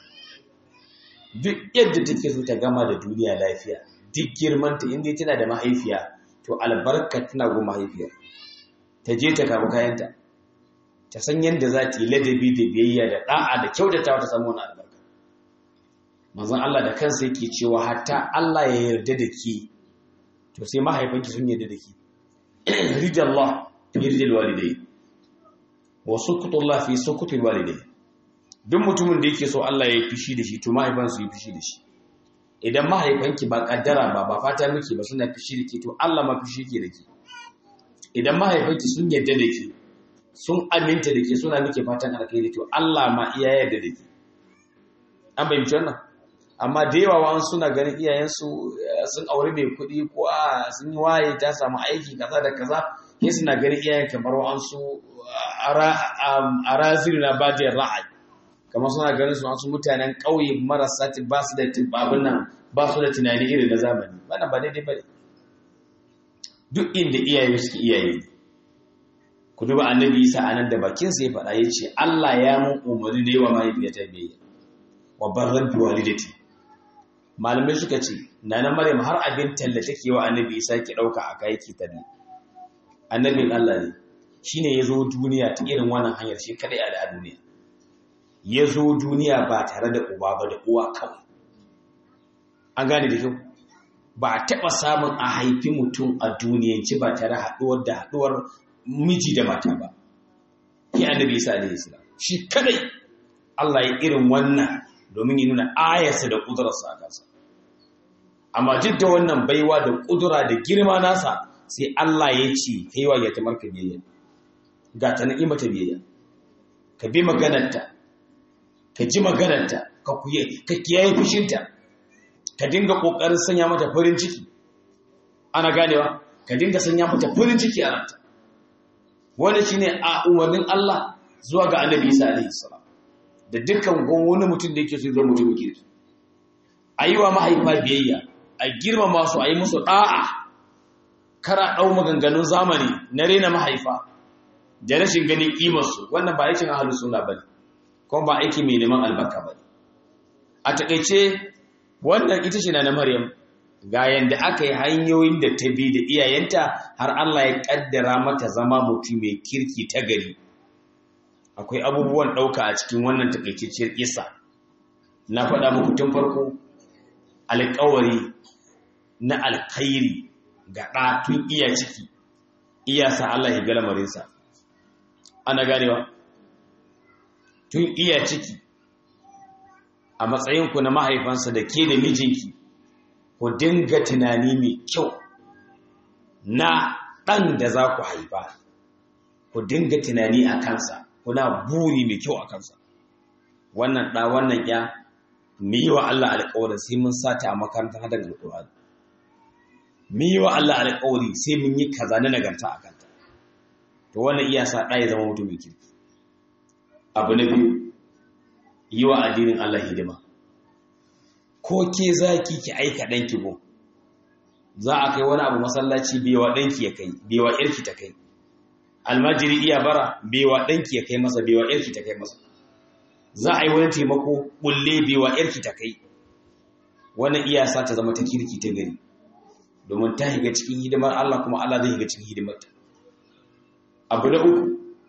duk yadda take so ta gama da duniya lafiya duk girmanta inda tana da mahaifiya to albarka tana go mahaifiyar ta je ta kama kayanta ta san yadda za ta yi ladabi da biyayya da da'a da kyautatawa ta samu wani albarka manzon Allah da kansa yake cewa hatta Allah ya yarda da ke to sai mahaifanki sun yarda da ke ridallah fi ridal walidai wa sukutullah fi sukutul walidai duk mutumin da yake so Allah ya yi fishi da shi to mahaifan su yi fishi da shi idan mahaifanki ba kaddara ba ba fata miki ba suna fishi da ke to Allah ma fishi ke da ke idan mahaifanki sun yarda da ke sun aminta da ke suna miki fatan alkhairi to Allah ma iya yarda da ke an bayyana wannan amma da yawa wa'an suna ganin iyayensu sun aure mai kuɗi ko a sun yi waye ta samu aiki kaza da kaza sai suna ganin iyayen kamar wa'ansu a raziri na bajiyar ra'ayi kamar suna ganin su wasu mutanen ƙauye marasa ba su da babin nan ba su da tunani irin na zamani wannan ba daidai ba ne duk inda iyaye suke iyaye ku duba annabi isa a nan da bakinsa ya faɗa ya ce allah ya mun umarni da yawa mahaifiyata biyayya wa barran bi walidati malamai suka ce nana maryam har abin talla take wa annabi isa ke ɗauka a kai ki talle annabin allah ne shine ya zo duniya ta irin wannan hanyar shi kadai a duniya ya zo duniya ba tare da uba ba da uwa kawai an gane da kyau ba a taɓa samun a haifi mutum a duniyanci ba tare haɗuwar da haɗuwar miji da mata ba ki annabi isa alaihi salam shi kadai Allah ya irin wannan domin ya nuna ayarsa da ƙudurarsa a kansa amma duk da wannan baiwa da ƙudura da girma nasa sai Allah ya ce kaiwa ya tamar ka biyayya ga ta na'i mata biyayya ka bi maganarta ka ji maganarta ka kuye ka kiyaye fushinta ka dinga kokarin sanya mata farin ciki ana ganewa ka dinga sanya mata farin ciki a ranta wanda shine a umarnin Allah zuwa ga Annabi Isa alaihi salam da dukkan wani mutum da yake so zama mutum kirki ayiwa mahaifa biyayya a girmama su a yi musu da'a kara ɗau maganganun zamani na rena mahaifa da rashin ganin ƙimarsu wannan ba aikin ahalus suna ba ne kuma ba aiki mai neman albarka ba ne a taƙaice wannan ita ce na na maryam ga yadda aka yi hanyoyin da ta bi da iyayenta har allah ya ƙaddara mata zama mutum mai kirki ta gari akwai abubuwan ɗauka a cikin wannan taƙaitacciyar isa na faɗa muku tun farko alƙawari na alkhairi ga ɗa tun iya ciki iya sa Allah ya ga lamarinsa ana ganewa tun iya ciki a matsayinku na mahaifansa da ke da mijinki ku dinga tunani mai kyau na ɗan da za ku haifa ku dinga tunani a kansa kuna buri mai kyau a kansa wannan ɗa wannan ya mu yi wa Allah alƙawarin sai mun sata a makarantar hadar alƙur'ani mu yi wa Allah alƙawari sai mun yi kaza na nagarta a kanta to wannan iya sa ɗa ya zama mutumin kirki abu na biyu yi wa addinin Allah hidima ko ke za ki ki aika ɗanki go za a kai wani abu masallaci bewa ɗanki ya kai bewa ƴarki ta kai almajiri iya bara bewa ɗanki ya kai masa bewa ƴarki ta kai masa za a yi wani taimako bulle bewa ƴarki ta kai wannan iya sa ta zama ta kirki ta gari domin ta higa cikin hidimar Allah kuma Allah zai higa cikin hidimarta abu na uku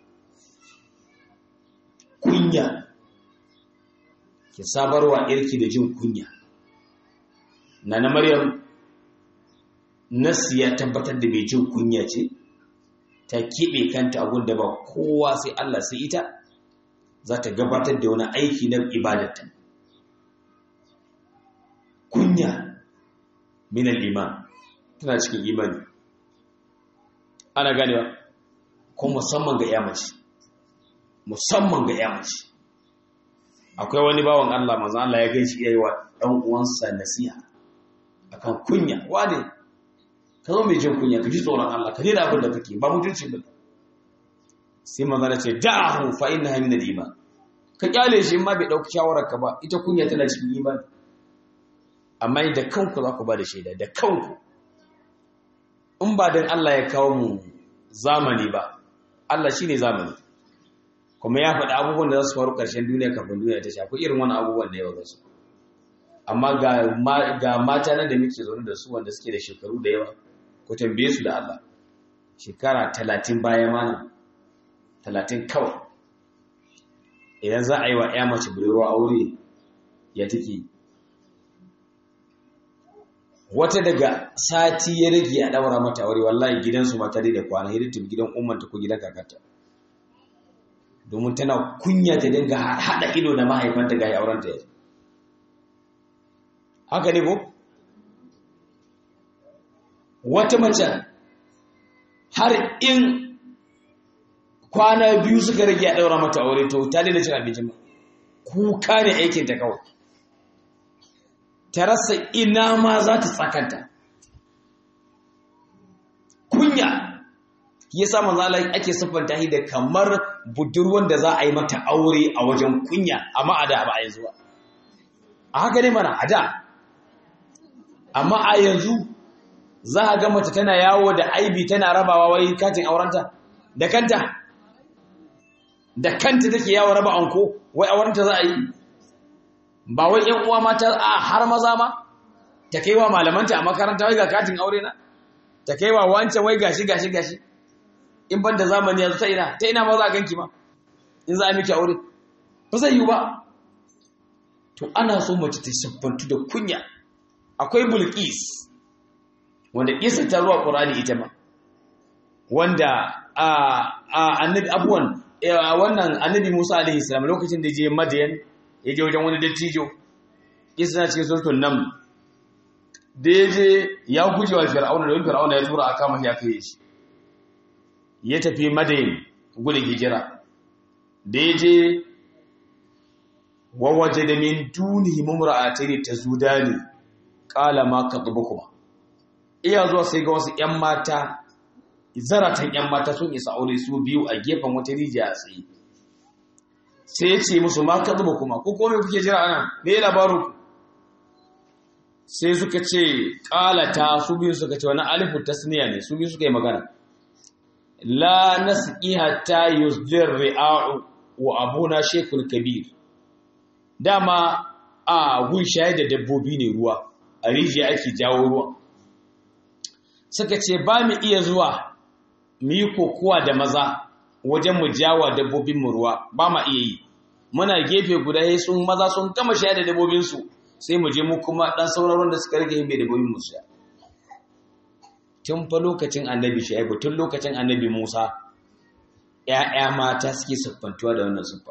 kunya ki sabarwa irki da jin kunya nana maryam nasi ya tabbatar da mai jin kunya ce ta keɓe kanta abun da ba kowa sai Allah sai ita za ta gabatar da wani aiki na ibadata kunya min al-iman tana cikin imani ana ganewa ko musamman ga yamaci musamman ga yamaci akwai wani bawan Allah manzo Allah ya gaishe yayi wa dan uwansa nasiha akan kunya wane ka zo mai jin kunya ka ji tsoron Allah ka daina abin da kake ba mutunci ba sai manzo ya ce da'ahu fa innaha min al-iman ka kyale shi ma bai dauki shawarar ka ba ita kunya tana cikin imani amma da kanku za ku ba da shaida da kanku in ba dan Allah ya kawo mu zamani ba Allah shine zamani kuma ya faɗi abubuwan da za su faru ƙarshen duniya kafin duniya ta shafi irin wani abubuwan da yawa za su amma ga mata nan da muke zaune da su wanda suke da shekaru da yawa ku tambaye su da Allah shekara talatin baya mana talatin kawai idan za a yi wa ya mace budurwa aure ya take wata daga sati ya rage a ɗaura mata aure wallahi gidansu mata dai da kwana hidin gidan ummanta ko gidan kakata domin tana kunya ta dinga haɗa ido da mahaifanta ga aurenta ya haka ne ko wata mace har in kwana biyu suka rage a ɗaura mata aure to ta daina cin abincin kuka ne aikinta kawai ta rasa ina ma za ta tsakanta kunya ya sa manzala ake siffanta shi da kamar budurwan da za a yi mata aure a wajen kunya amma a da ba a yanzu ba a haka ne mana a da amma a yanzu za a ga mace tana yawo da aibi tana rabawa wai katin aurenta da kanta da kanta take yawo raba anko wai aurenta za a yi ba wai yan uwa mata a har maza ma ta kai wa malamanta a makaranta wai ga katin aure na ta kai wa wancan wai gashi gashi gashi in ban da zamani yanzu ta ina ta ina ma za a ganki ma in za a miki aure ba zai yi ba to ana so mace ta siffantu da kunya akwai bulqis wanda kisa ta ruwa qur'ani ita ma wanda a annabi abuwan wannan annabi Musa alaihi salam lokacin da je Madian ya je wajen wani dattijo kisa na cikin suratul nam da ya je ya guje wa fir'auna don fir'auna ya tura a kama shi aka yi shi ya tafi Madian gudun hijira da ya je wawaje da min duni mumra'atayn tazudani qala ma kuma. iya zuwa sai ga wasu ƴan mata zaratan ƴan mata sun isa aure su biyu a gefen wata rijiya a tsaye sai ya ce musu ma kuma ko kome kuke jira ana me labarin sai suka ce qalata su biyu suka ce wani alifu tasniya ne su biyu suka yi magana la nasqi hatta yusdir ri'a'u wa abuna shekul kabir dama a gun shayar da dabbobi ne ruwa a rijiya ake jawo ruwa suka ce ba mu iya zuwa mu yi kokowa da maza wajen mu jawa dabbobin mu ruwa ba ma iya yi muna gefe guda sai sun maza sun gama shayar da dabbobin su sai mu je mu kuma dan sauraron da suka rage bai dabbobin mu sha tun fa lokacin annabi Shu'aibu tun lokacin annabi Musa ‘ya'ya mata suke siffantuwa da wannan siffa.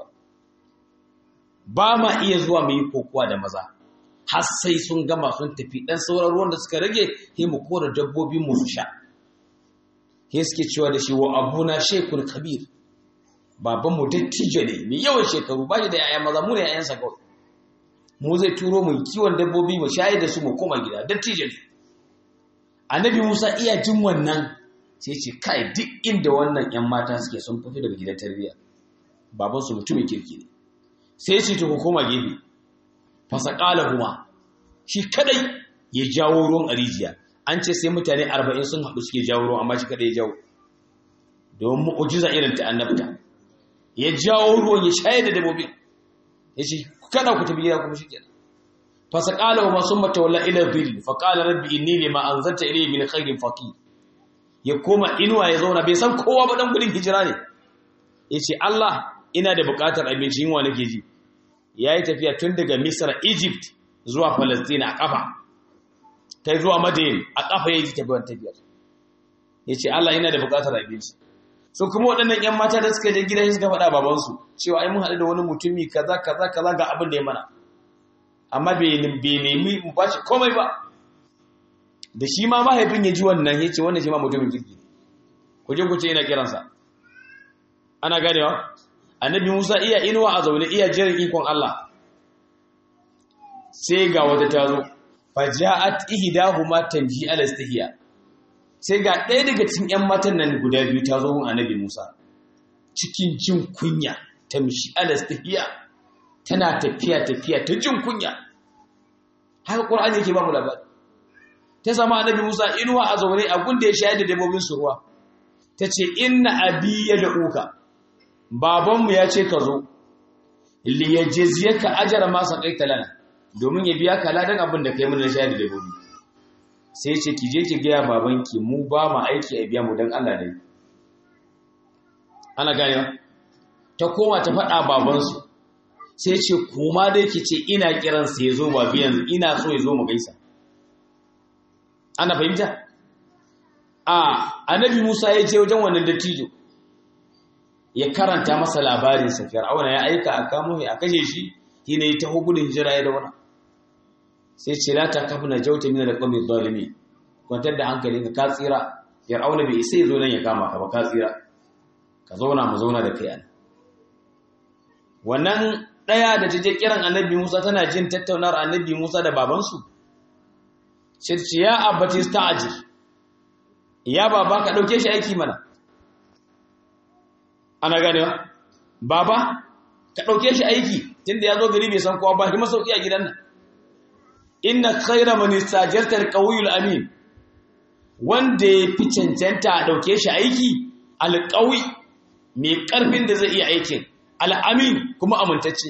Ba ma iya zuwa mu yi kokowa da maza, har sai sun gama sun tafi ɗan sauran ruwan da suka rage, he mu kora dabbobi mu su sha. He suke cewa da shi wa abuna shekul kabir, babanmu dattijo ne, mai yawan shekaru ba shi da ‘ya'ya maza, mu ne ‘ya'yansa kawai. Mu zai turo mu kiwon dabbobi mu shayar da su mu koma gida, dattijo ne. Annabi Musa iya jin wannan sai ce kai duk inda wannan 'yan mata suke sun fi daga gidan tarbiyya babansu mutumin kirki ne sai ce ta koma gefe fasakala kuma shi kadai ya jawo ruwan arijiya an ce sai mutane arba'in sun haɗu suke jawo ruwan amma shi kadai ya jawo domin mu'ujiza irin ta annabta ya jawo ruwan ya shayar da dabbobin ya ce kada ku tafi gida kuma shi kenan fasakala kuma sun matawalla ila dhil faqala rabbi inni lima anzalta ilayya min khairin faqir ya koma inuwa ya zauna bai san kowa ba dan gudun hijira ne ya ce Allah ina da bukatar abinci yunwa nake ji ya yi tafiya tun daga misar egypt zuwa palestina a kafa ta zuwa madayin a kafa ya yi tafiyar tafiyar ya ce Allah ina da bukatar abinci so kuma waɗannan 'yan mata da suka je gidan suka faɗa babansu cewa ai mun haɗu da wani mutumi kaza kaza kaza ga abin da ya mana amma bai nemi mu ba shi komai ba da shi ma mahaifin ya ji wannan ya ce wannan shi ma mutumin kirki ku je ku ce ina kiransa ana ganewa annabi musa iya inuwa a zaune iya jiran ikon allah sai ga wata ta zo faja'at ihdahuma tanji ala istihiya sai ga ɗaya daga cikin ƴan matan nan guda biyu ta zo mun annabi musa cikin jin kunya ta mishi ala istihiya tana tafiya tafiya ta jin kunya haka qur'ani yake ba mu labari ta zama annabi Musa inuwa a zaune a gunda ya shayar da dabbobin su ruwa ta ce inna abi ya da'uka babanmu ya ce ka zo li yajziyaka ajra ma saqaita lana domin ya biya ka ladan abin da kai mun na shayar da dabbobi sai ce ki je ki ga babanki mu ba mu aiki a biya mu dan Allah dai ana gane ta koma ta faɗa babansu sai ce kuma dai ki ce ina kiransa ya zo ba biyan ina so ya zo mu gaisa ana fahimta a annabi Musa ya je wajen wannan dattijo ya karanta masa labarin sa Fir'auna ya aika a kamo a kashe shi shine ya taho gudun hijira ya dauna sai ce la takafna jawta min al-qawmi adh-dhalimi kwantar da hankalinka ka tsira Fir'auna bai sai zo nan ya kama ka ba ka tsira ka zauna mu zauna da kai an wannan daya da taje kiran annabi Musa tana jin tattaunawar annabi Musa da babansu sai ce ya abati sta'jil ya baba ka dauke shi aiki mana ana ganewa baba ka dauke shi aiki tunda yazo gari bai san kowa ba shi masauki a gidan nan inna khayra man istajarta alqawiyul amin wanda ya fi cancanta a dauke shi aiki alqawi mai karfin da zai iya aikin al'amin kuma amintacce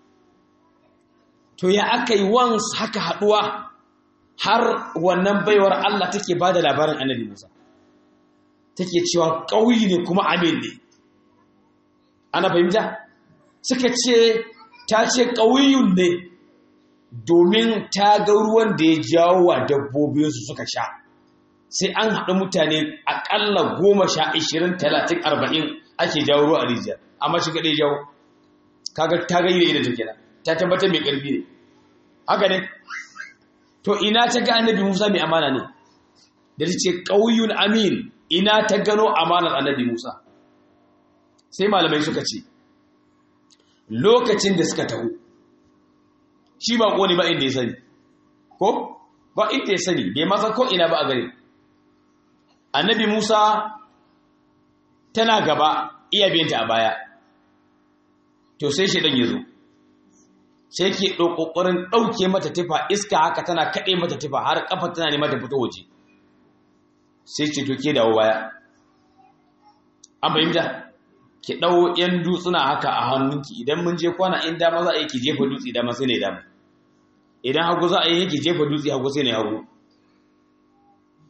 to ya aka yi wans haka haduwa har wannan baiwar Allah take ba da labarin annabi Musa take cewa ƙauyi ne kuma amin ne ana fahimta suka ce ta ce ƙauyun ne domin ta ga ruwan da ya jawo wa dabbobinsu suka sha sai an haɗu mutane aƙalla goma sha ishirin talatin arba'in ake jawo ruwa a rijiyar amma shi kaɗai jawo kaga ta ga yi da ita kenan ta tabbatar mai ƙarfi ne haka ne to ina ta ga annabi Musa mai amana ne da ta ce ƙauyun amin ina ta gano amanar annabi Musa sai malamai suka ce lokacin da suka taho shi ba ƙoni ba inda ya sani ko ba inda ya sani bai masa ko ina ba a gare annabi Musa tana gaba iya biyanta a baya to sai shi ɗan ya zo sai ke ƙoƙarin ɗauke mata tufa iska haka tana kaɗe mata tufa har ƙafa tana nema ta fito waje sai ce to ke dawo baya an fahimta ki ɗau ‘yan dutsuna haka a hannunki idan mun je kwana in dama za a yi ki jefa dutse dama sai ne dama idan hagu za a yi ki jefa dutse hagu sai ne hagu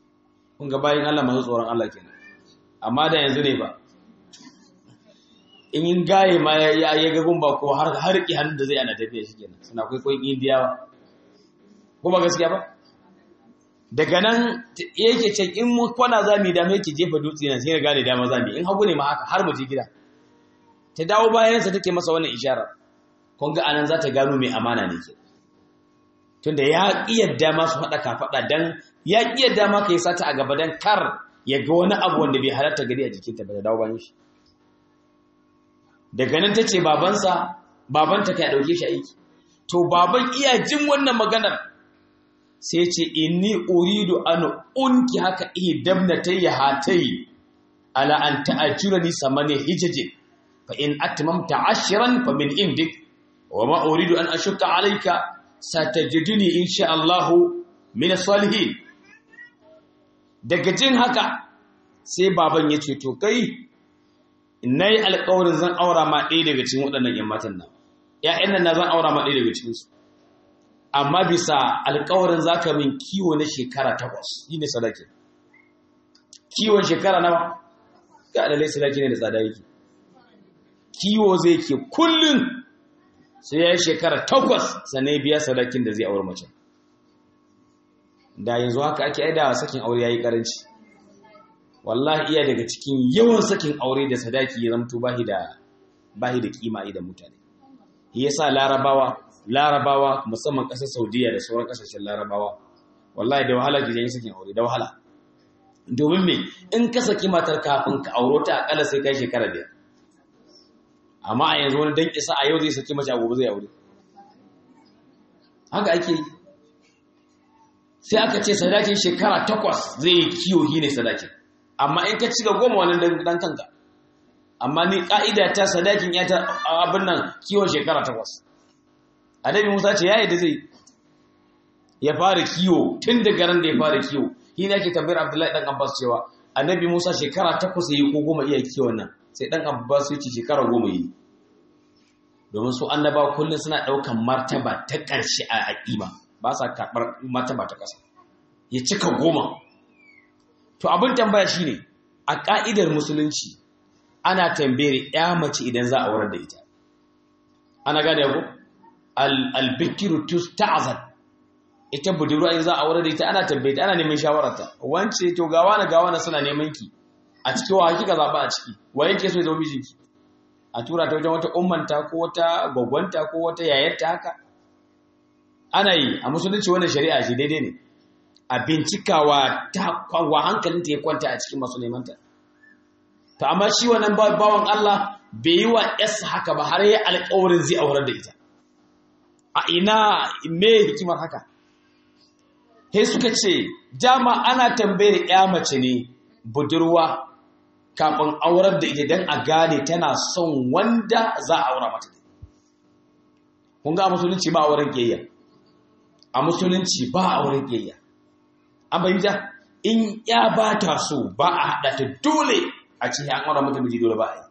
kun ga bayan Allah masu tsoron Allah kenan amma da yanzu ne ba in yin gaye ma ya ya ga gumba ko har har ki hannun da zai ana tafiya shi kenan suna kwaikwayon indiyawa ko ba gaskiya ba daga nan yake ce in mu kwana za mu yi dama yake jefa dutse nan sai ya gane dama za mu yi in hagu ne ma haka har mu je gida ta dawo bayansa take masa wannan isharar kun ga anan za ta gano mai amana ne ke tunda ya iya dama su faɗa kafaɗa dan ya iya dama ka yi sata a gaba dan kar ya ga wani abu wanda bai halarta gari a jikinta ba da dawo bayan shi daga nan ta ce babansa babanta ka ya ɗauke shi aiki to baban iya jin wannan maganar sai ce inni uridu an unki haka ihdabnatayya hatai ala an ta'ajurani samani hijajin fa in atmamta ashran fa min indik wa ma uridu an ashukka alayka satajiduni insha Allah min salihin daga jin haka sai baban ya ce to kai nayi alƙawarin zan aura ma ɗaya daga cikin waɗannan ƴan matan nan ƴaƴan nan na zan aura ma ɗaya daga cikin su amma bisa alkawarin zaka min kiwo na shekara takwas shi ne sadaki kiwon shekara nawa ga adalai sadaki ne da tsada yake kiwo zai ke kullum sai ya yi shekara takwas sannan biya sadakin da zai aure mace da yanzu haka ake aida sakin aure ya yi karanci wallahi iya daga cikin yawan sakin aure da sadaki ya zamto bahi da bahi da kima idan mutane yasa larabawa larabawa musamman ƙasar saudiya da sauran ƙasashen larabawa wallahi da wahala gidan sakin aure da wahala domin me in ka saki matar kafin ka auro ta akalla sai kai shekara biyar amma a yanzu wani dan isa a yau zai saki mace a gobe zai aure haka ake yi sai aka ce sadakin shekara takwas zai yi kiyo shi ne sadakin amma in ka cika goma wani dan kanka amma ni ka'ida ta sadakin ya ta abin nan kiwon shekara takwas annabi Musa ce yayi da zai ya fara kiwo tun daga ran da ya fara kiwo shi ne ake tambayar Abdullahi dan Abbas cewa annabi Musa shekara takwas yayi ko goma iya kiwon nan sai dan Abbas ya ce shekara goma yi domin su annaba kullun suna daukan martaba ta ƙarshe a aqima ba sa karbar martaba ta ƙasa ya cika goma to abin tambaya shine a ka'idar musulunci ana tambayar ya mace idan za a aurar da ita ana gane ko albikiru tusta'zan ita budurwa in za a aure da ita ana tambaye ana neman shawararta wance to ga wani ga wani suna neman ki a cikin wa hakika zaba a ciki wa yake so ya zama mijinki a tura ta wajen wata ummanta ko wata gwagwanta ko wata yayarta haka ana yi a musulunci wannan shari'a shi daidai ne a bincikawa ta wa hankalinta ya kwanta a cikin masu nemanta to amma shi wannan bawan Allah bai yi wa yasa haka ba har yi alƙawarin zai aurar da ita a ina me hikimar haka he suka ce dama ana tambayar ya mace ne budurwa kafin aurar da ita don a gane tana son wanda za a aura mata kun ga a musulunci ba auren ƙiyayya a musulunci ba auren ƙiyayya an bayyana in ya ba ta so ba a haɗa ta dole a ce an aura mata miji dole ba a yi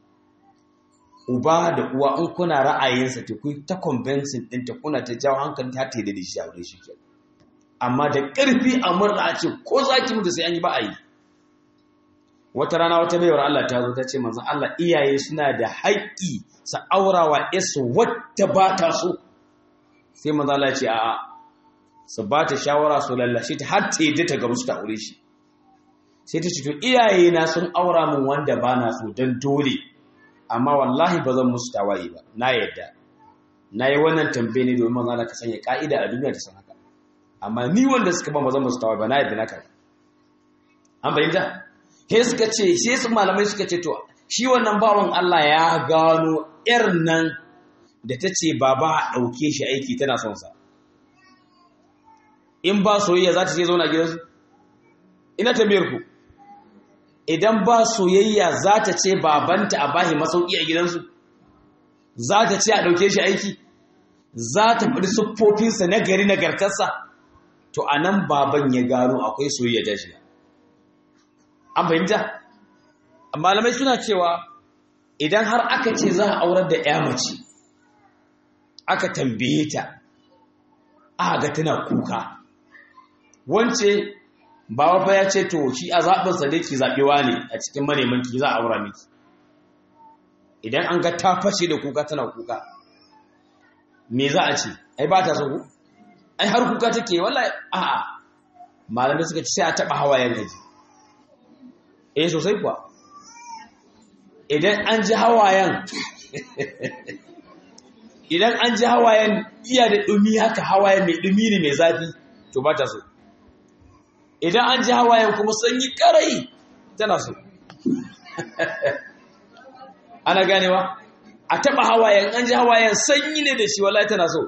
uba da uwa in kuna ra'ayinsa ta kun ta convincing ɗinta kuna ta jawo hankali ta ta da shi a wurin shi ke amma da ƙarfi a murna a ce ko za ki mutu sai an yi ba a yi wata rana wata baiwar Allah ta zo ta ce manzon Allah iyaye suna da haƙƙi sa aurawa yasu wata ba ta so sai manzon Allah ya ce a'a su ba ta shawara su lallashe ta har ta yadda ta gamsu ta aure shi sai ta ce to iyaye na sun aura min wanda ba na so don dole amma wallahi ba zan musu tawaye ba na yadda na yi wannan tambaye ne domin maza ka sanya ka'ida a duniya ta san haka amma ni wanda suka ba zan musu tawaye ba na yadda na karɓa an fahimta he suka ce sai su malamai suka ce to shi wannan bawan Allah ya gano yar nan da ta ce baba a ɗauke shi aiki tana son sa in ba soyayya za ta ce zauna gidansu ina tambayar ku idan ba soyayya za ta ce babanta a bahi masauki a gidansu za ta ce a ɗauke shi aiki za ta faɗi siffofinsa na gari nagartarsa to a nan baban ya gano akwai soyayya ta shiga an fahimta malamai suna cewa idan har aka ce za a aurar da ya mace aka tambaye ta aka ga tana kuka wance bawa fa ya ce to shi a zaɓinsa dai ki zaɓewa ne a cikin maneman ki za a aura miki idan an ga ta fashe da kuka tana kuka me za a ce ai ba ta so ku ai har kuka take wallahi a'a malamai suka ce sai a taba hawayen gaji eh sosai kuwa idan an ji hawayen idan an ji hawayen iya da dumi haka hawayen mai dumi ne mai zafi to ba ta so idan an ji hawayen kuma sanyi karai tana so ana ganewa a taba hawayen an ji hawayen sanyi ne da shi wallahi tana so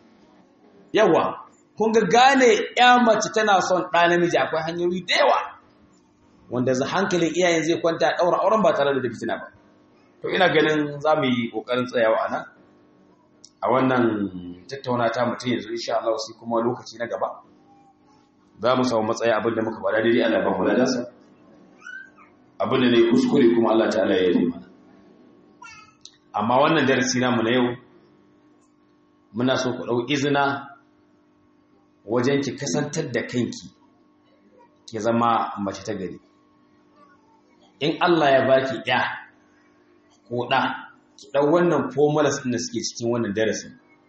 yawa kun ga gane ya mace tana son ɗa namiji akwai hanyoyi da yawa wanda za hankalin iyayen zai kwanta ɗaura auren ba tare da fitina ba to ina ganin za mu yi ƙoƙarin tsayawa a nan a wannan tattauna ta mutum yanzu insha Allah sai kuma lokaci na gaba za mu samu matsaya abin da muka faɗa daidai Allah ba mu ladansa abin da ne kuskure kuma Allah ta'ala ya yi mana amma wannan darasi namu na yau muna so ku ɗau izina wajen ki kasantar da kanki ki zama mace ta gari in Allah ya baki ya ko ɗa ki ɗau wannan formulas ɗin da suke cikin wannan darasi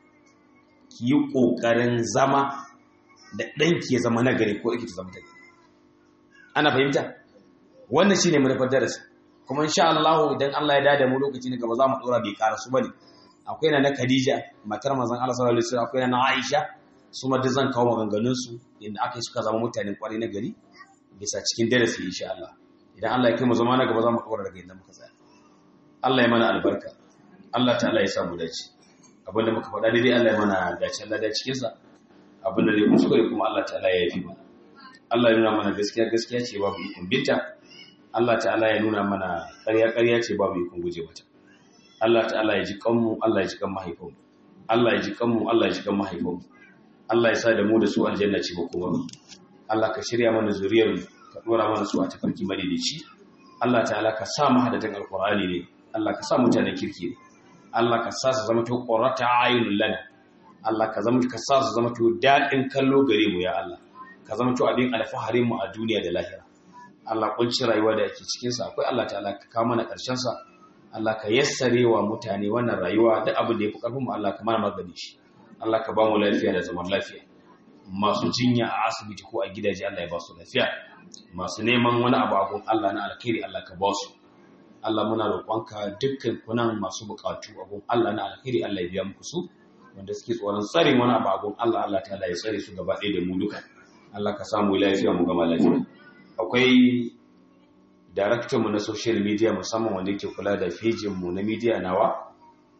ki yi ƙoƙarin zama da ɗanki ya zama nagari ko ake ta zama ta gari ana fahimta wannan shine manufar darasi kuma insha Allah idan Allah ya dada mu lokaci na gaba za mu dora bai karasu bane akwai na na Khadija matar manzon Allah sallallahu alaihi wasallam akwai na Aisha su ma zan kawo maganganun su inda aka suka zama mutanen kwarai na gari bisa cikin darasi insha Allah idan Allah ya kai mu zama na gaba za mu dora daga inda muka tsaya Allah ya mana albarka Allah ta'ala ya sa mu dace abinda muka faɗa daidai Allah ya mana dace Allah da cikin sa abinda zai kuskure kuma Allah ta'ala ya yafi mana Allah ya nuna mana gaskiya gaskiya ce babu ikon binta Allah ta'ala ya nuna mana ƙarya ƙarya ce babu ikon guje mata Allah ta'ala ya ji kanmu Allah ya ji kan mahaifinmu Allah ya ji kanmu Allah ya ji kan mahaifinmu Allah ya sa da mu da su aljanna ce ba kuma Allah ka shirya mana zuriyar mu ka dora mana su a tafarki madaidaici Allah ta'ala ka sa mu hadatan alqur'ani ne Allah ka sa mutanen kirki ne Allah ka sa su zama to qurrata ayunul lana Allah ka zama ka sa su zama to dadin kallo gare mu ya Allah ka zama to abin alfaharin mu a duniya da lahira Allah kunci rayuwa da yake cikin sa akwai Allah ta'ala ka kawo mana karshen sa Allah ka yassare wa mutane wannan rayuwa da abin da yafi karfin mu Allah ka mana magani shi Allah ka ba mu lafiya da zaman lafiya masu jinya a asibiti ko a gidaje Allah ya ba su lafiya masu neman wani abu a gun Allah na alkhairi Allah ka ba su Allah muna roƙonka dukkan kunan masu buƙatu a gun Allah na alkhairi Allah ya biya muku su wanda suke tsoron tsarin wani abu a gun Allah Allah ta'ala ya tsare su gaba ɗaya da mu duka Allah ka samu lafiya mu gama lafiya akwai daraktanmu na social media musamman wanda yake kula da fejinmu na media nawa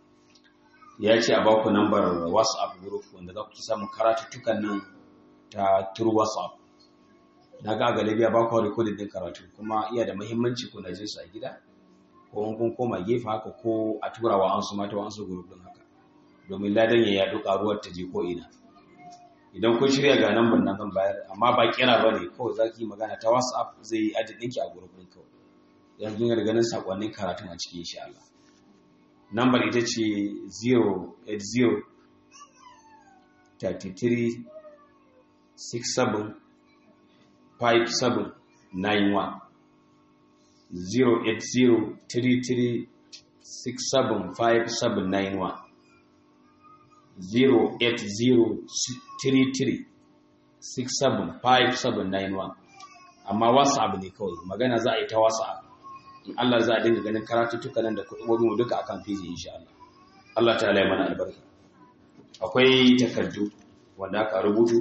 ya ce a baku nambar whatsapp group wanda za ku samu karatuttukan nan ta through whatsapp na ga galibiya ba ku recording din karatu kuma iya da muhimmanci ku na jin su a gida ko kun koma gefe haka ko a tura wa ansu mata wa ansu group din haka domin ladan ya yaɗu karuwar ta je ko ina idan kun shirya ga nambar nan zan bayar amma ba kira ba ne kawai za ki yi magana ta whatsapp zai yi adin ɗinki a gurbin kawai yan kin ganin sakonnin karatun a cikin insha Allah nambar ita ce 080 33 67 57 91 080 33 67 57 91 08033675791 amma whatsapp ne kawai magana za a yi ta whatsapp in Allah za a dinga ganin karatuttuka nan da kuɗin mu duka akan fiji insha Allah Allah ta ya mana albarka akwai takardu wanda aka rubutu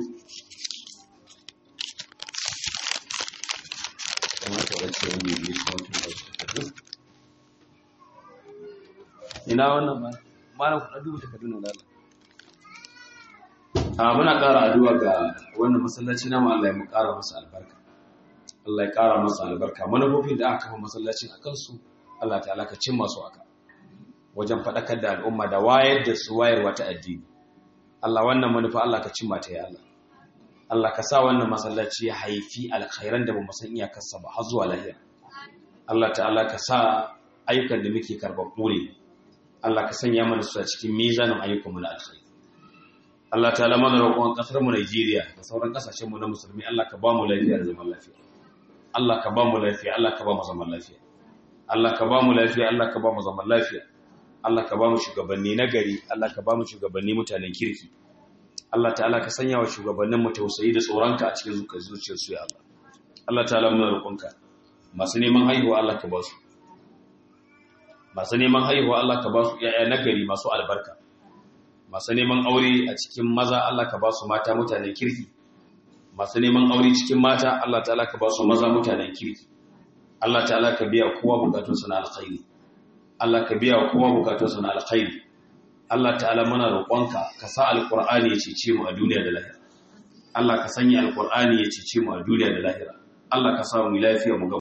ina wannan ba mana ku duba takardun nan Allah a muna ƙara addu'a ga wannan masallaci namu Allah ya mu ƙara masa albarka Allah ya ƙara masa albarka manufofin da aka kafa masallacin a kansu Allah ta'ala ka cin masu aka wajen faɗakar da al'umma da wayar da su wayarwa ta addini Allah wannan manufa Allah ka cimma ta ya Allah Allah ka sa wannan masallaci ya haifi alkhairan da ba mu san iyakarsa ba har zuwa lahira Allah ta'ala ka sa ayyukan da muke karɓaɓɓu ne Allah ka sanya mana su a cikin mizanin ayyukanmu na alkhairi Allah ta mana roƙon ƙasar mu Najeriya da sauran ƙasashen mu na musulmi Allah ka ba mu lafiya da zaman lafiya Allah ka ba mu lafiya Allah ka ba mu zaman lafiya Allah ka ba mu lafiya Allah ka ba mu zaman lafiya Allah ka ba mu shugabanni nagari Allah ka ba mu shugabanni mutanen kirki Allah ta'ala ka sanya wa shugabannin mu tausayi da tsoronka a cikin zuciyarsu ya Allah Allah ta'ala muna roƙonka masu neman haihuwa Allah ka ba su masu neman haihuwa Allah ka ba su ƴaƴa nagari masu albarka masu neman aure a cikin maza Allah ka ba su mata mutanen kirki masu neman aure cikin mata Allah ta'ala ka ba su maza mutanen kirki Allah ta'ala ka biya kowa bukatunsa na alkhairi Allah ka biya kowa bukatunsa na alkhairi Allah ta'ala muna roƙonka ka sa alqur'ani ya cece mu a duniya da lahira Allah ka sanya alqur'ani ya cece mu a duniya da lahira Allah ka sa mu lafiya mu